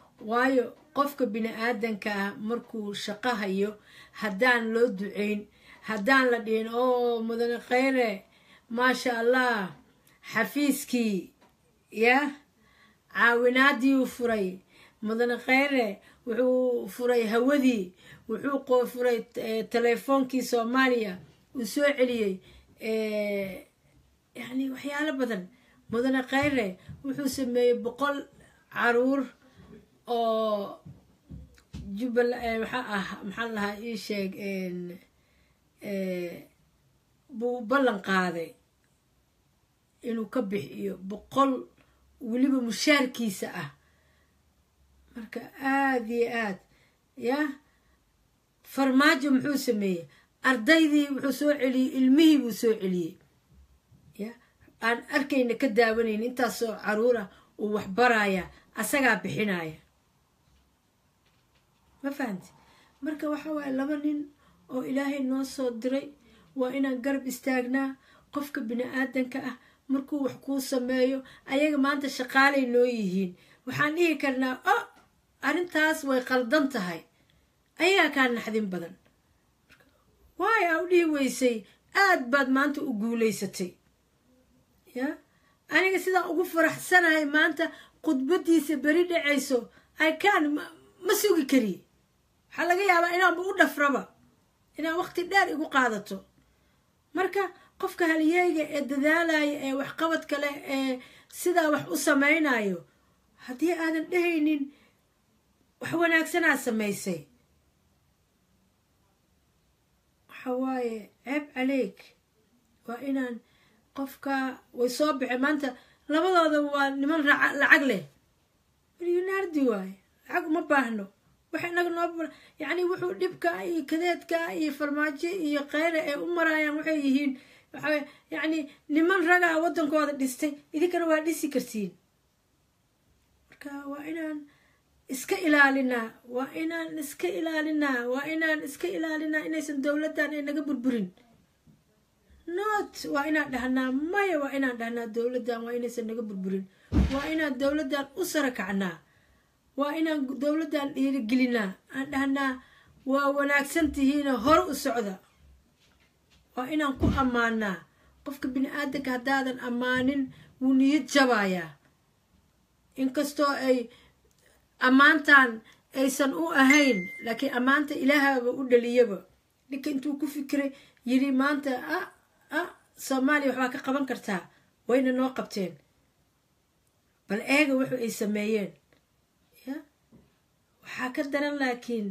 waayo qofka bini aadanka ah markuu shaqo hayo haddaan loo duceyn haddaan la dhihin oo mudane khayre maasha allah xafiiskii yah caawinaadii uu furay mudane khayre wuxuu furay hawadii wuxuu qo furay telefoonkii soomaaliya uu soo celiyey yani waxyaalo badan mudane khayre wuxuu sameeyey boqol caruur oo jubbal maxaa ah maxaan lahaa ii sheeg buu ballan qaaday inuu ka bixiyo boqol weliba mushaarkiisa ah marka aada iyo aad yah farmaajo muxuu sameeyey ardaydii wuxuu soo celiyey ilmihii buu soo celiyey ya aan arkayna ka daawanayna intaasoo caruur ah uu wax baraya asagaa bixinaya ma fahamti marka waxa waaye laba nin oo ilaahay noo soo diray waa inaan garab istaagnaa qofka bini aadanka ah markuu wax kuu sameeyo ayaga maanta shaqaalay noo yihiin waxaan dhihi karnaa o arrintaas way qaldan tahay ayagaa kaa naxdin badan waayo aa u dhihi weysay aad baad maanta u guulaysatay ya aniga sidaan ugu faraxsanahay maanta khudbadiisa beri dhacayso ican ma sugi kari waxaa laga yaabaa inaanba u dhafraba inaan waqti dheer igu qaadato marka qofka halyeeyga ee dadaalaya ee waxqabadka leh ee sidaa wax u samaynayo haddii aadan dhehaynin wax wanaagsanaa samaysay waxa waaye ceeb caleyg waa inaan qofka way soo baxeen maanta labadooda waa niman lacag leh milyonaardi waaye lacag uma baahno wax inaga noo yacni wuxuu dhibka iyo kadeedka iyo farmaajo iyo kheyre ee u marayaan waxay yihiin waxaa yacni niman ragaa waddankooda dhistay idinkana waa dhisi kartiin marka waa inaan iska ilaalinaa waa inaan iska ilaalinaa waa inaan iska ilaalinaa inaysan dowladdan ay naga burburin not waa inaan dhahnaa maya waa inaan dhahnaa dowladdan waa inaysan naga burburin waa inaan dowladdan u sara kacnaa waa inaan dowladdan dhiirigelinaa aan dhahnaa waa wanaagsan tihiina hore u socda waa inaan ku ammaanaa qofka bini aadanka haddaadan ammaanin wuu niyad jabayaa inkastoo ay ammaantan aysan u ahayn laakiin ammaanta ilaahaba u dhaliyaba ninka intuu ku fikiray yiri maanta ah ah soomaaliya waxbaa ka qaban kartaa wayna noo qabteen bal eega wuxu ay sameeyeen ya waxaa ka daran laakiin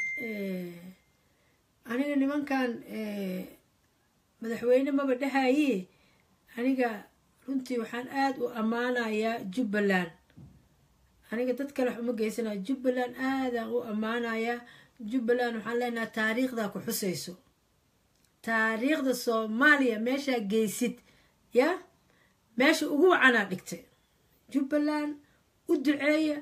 aniga nimankan madaxweyne maba dhahaye aniga runtii waxaan aada u ammaanayaa jubbaland aniga dad kale wax uma geysanaya jubbaland aadaan u ammaanayaa jubbaland waxaan leenahay taariikhdaa ku xusayso taariikhda soomaaliya meeshaa geysid ya meesha ugu wacanaa dhigtay jubbaland u duceeya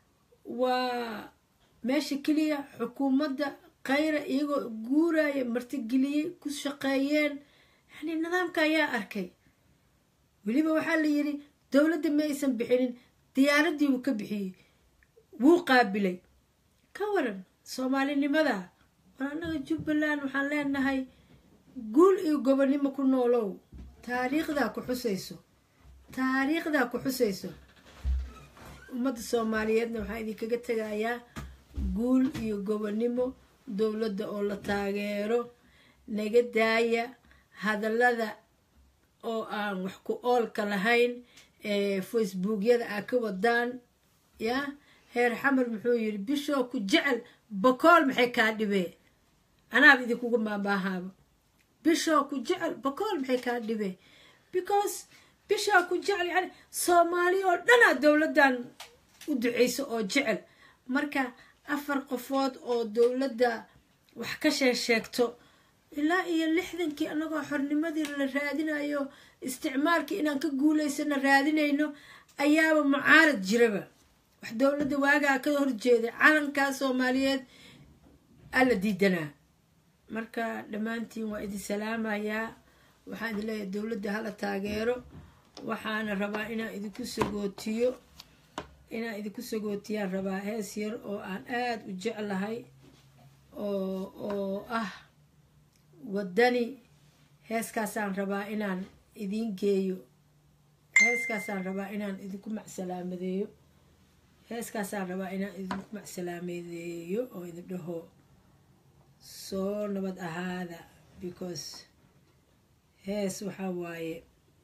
waa meesha keliya xukuumadda khayra iyagoo guuraya martigeliyey ku shaqeeyeen yani nidaamka ayaa arkay weliba waxaa la yidhi dowladda ma aysan bixinin diyaaraddii wuu ka bixiyey wuu qaabilay ka waran soomaalinimada war annaga jubbaland waxaan leenahay guul iyo gobonnimo ku noolow taariikhdaa ku xusayso taariikhdaa ku xusayso ummadda soomaaliyeedna waxaan idinkaga tegayaa guul iyo gobonnimo dowladda oo la taageero naga daaya hadallada oo aan wax ku oolka lahayn ee facebookyada aa ka wadaan ya heer xamar muxuu yiri bishoo ku jecel bakool maxay kaa dhibee anaaba idinkuga maamaahaaba bishoo ku jecel bakool maxay kaa dhibee because bishoo ku jecel yani soomaali oo dhanaa dowladdan u duceyso oo jecel marka afar qofood oo dowladda wax ka sheesheegto ilaa iyo lixdankii annagoo xornimadii la raadinayo isticmaalkii inaan ka guulaysano raadinayno ayaaba mucaarad jiraba wax dowladda waagaa ka horjeeday calankaa soomaaliyeed alla diidanaa marka dhammaantiin waa idin salaamayaa waxaan idin leeyahay dowladda hala taageero waxaana rabaa inaan idinku sagootiyo inaan idinku sagootiyaan rabaa hees yar oo aan aada u jeclahay oo oo ah waddani heeskaasaan rabaa inaan idiin geeyo heeskaasaan rabaa inaan idinku macsalaamedeeyo heeskaasaan rabaa inaan idinku macsalaamedeeyo oo idin dhaho soo nabad ahaada because hees waxaa waaye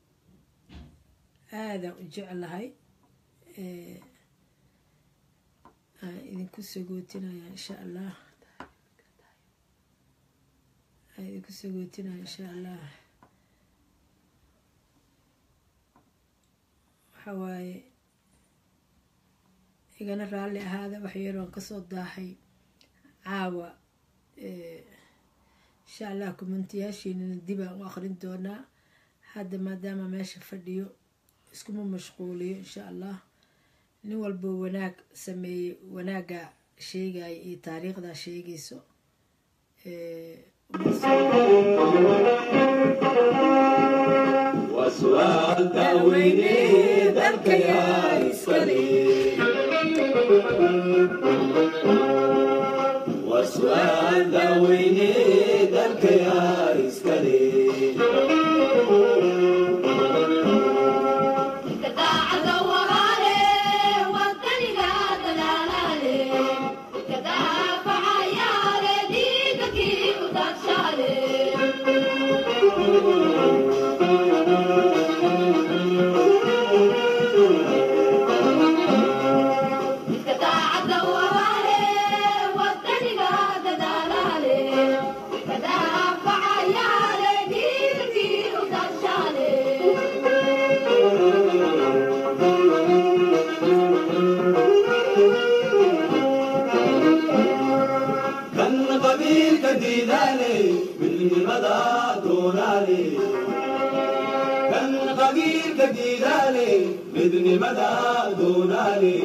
aadaan u jeclahay aan idinku sagootinaya insha allah aan idinku sagootinaya insha allah waxa waaye igana raalli ahaada waxyaroon kasoo daahay caawa insha allah kumantiyaashiinana dib aan u aqrin doonaa hadda maadaama meesha fadhiyo iskuma mashquuliyo insha allah nin walbo wanaag sameeyey wanaagga sheegaya iyo taariikhdaa sheegayso وسؤال داويني ذلك يا إسكالي وسؤال داويني ذلك يا إسكالي كان قبيل كديداني من مدى دوناني كان قبيل كديداني من مدى دوناني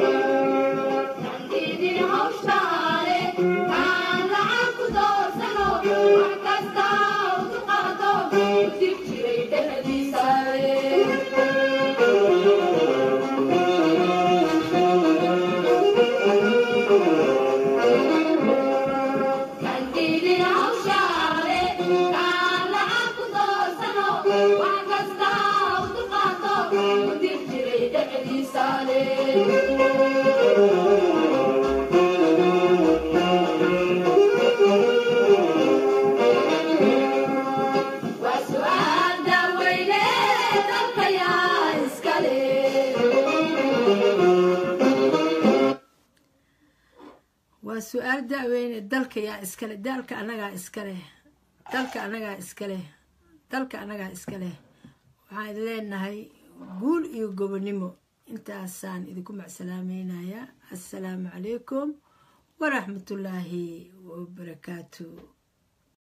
waa su-aal da-weyne dalka yaa iskale daalka anagaa iskaleh dalka anagaa iskaleh dalka anagaa iskaleh waxaan idin leenahay guul iyo gobonimo intaasaan idinku macsalaameynaya assalaamu calaykum waraxmatullaahi wabarakaatu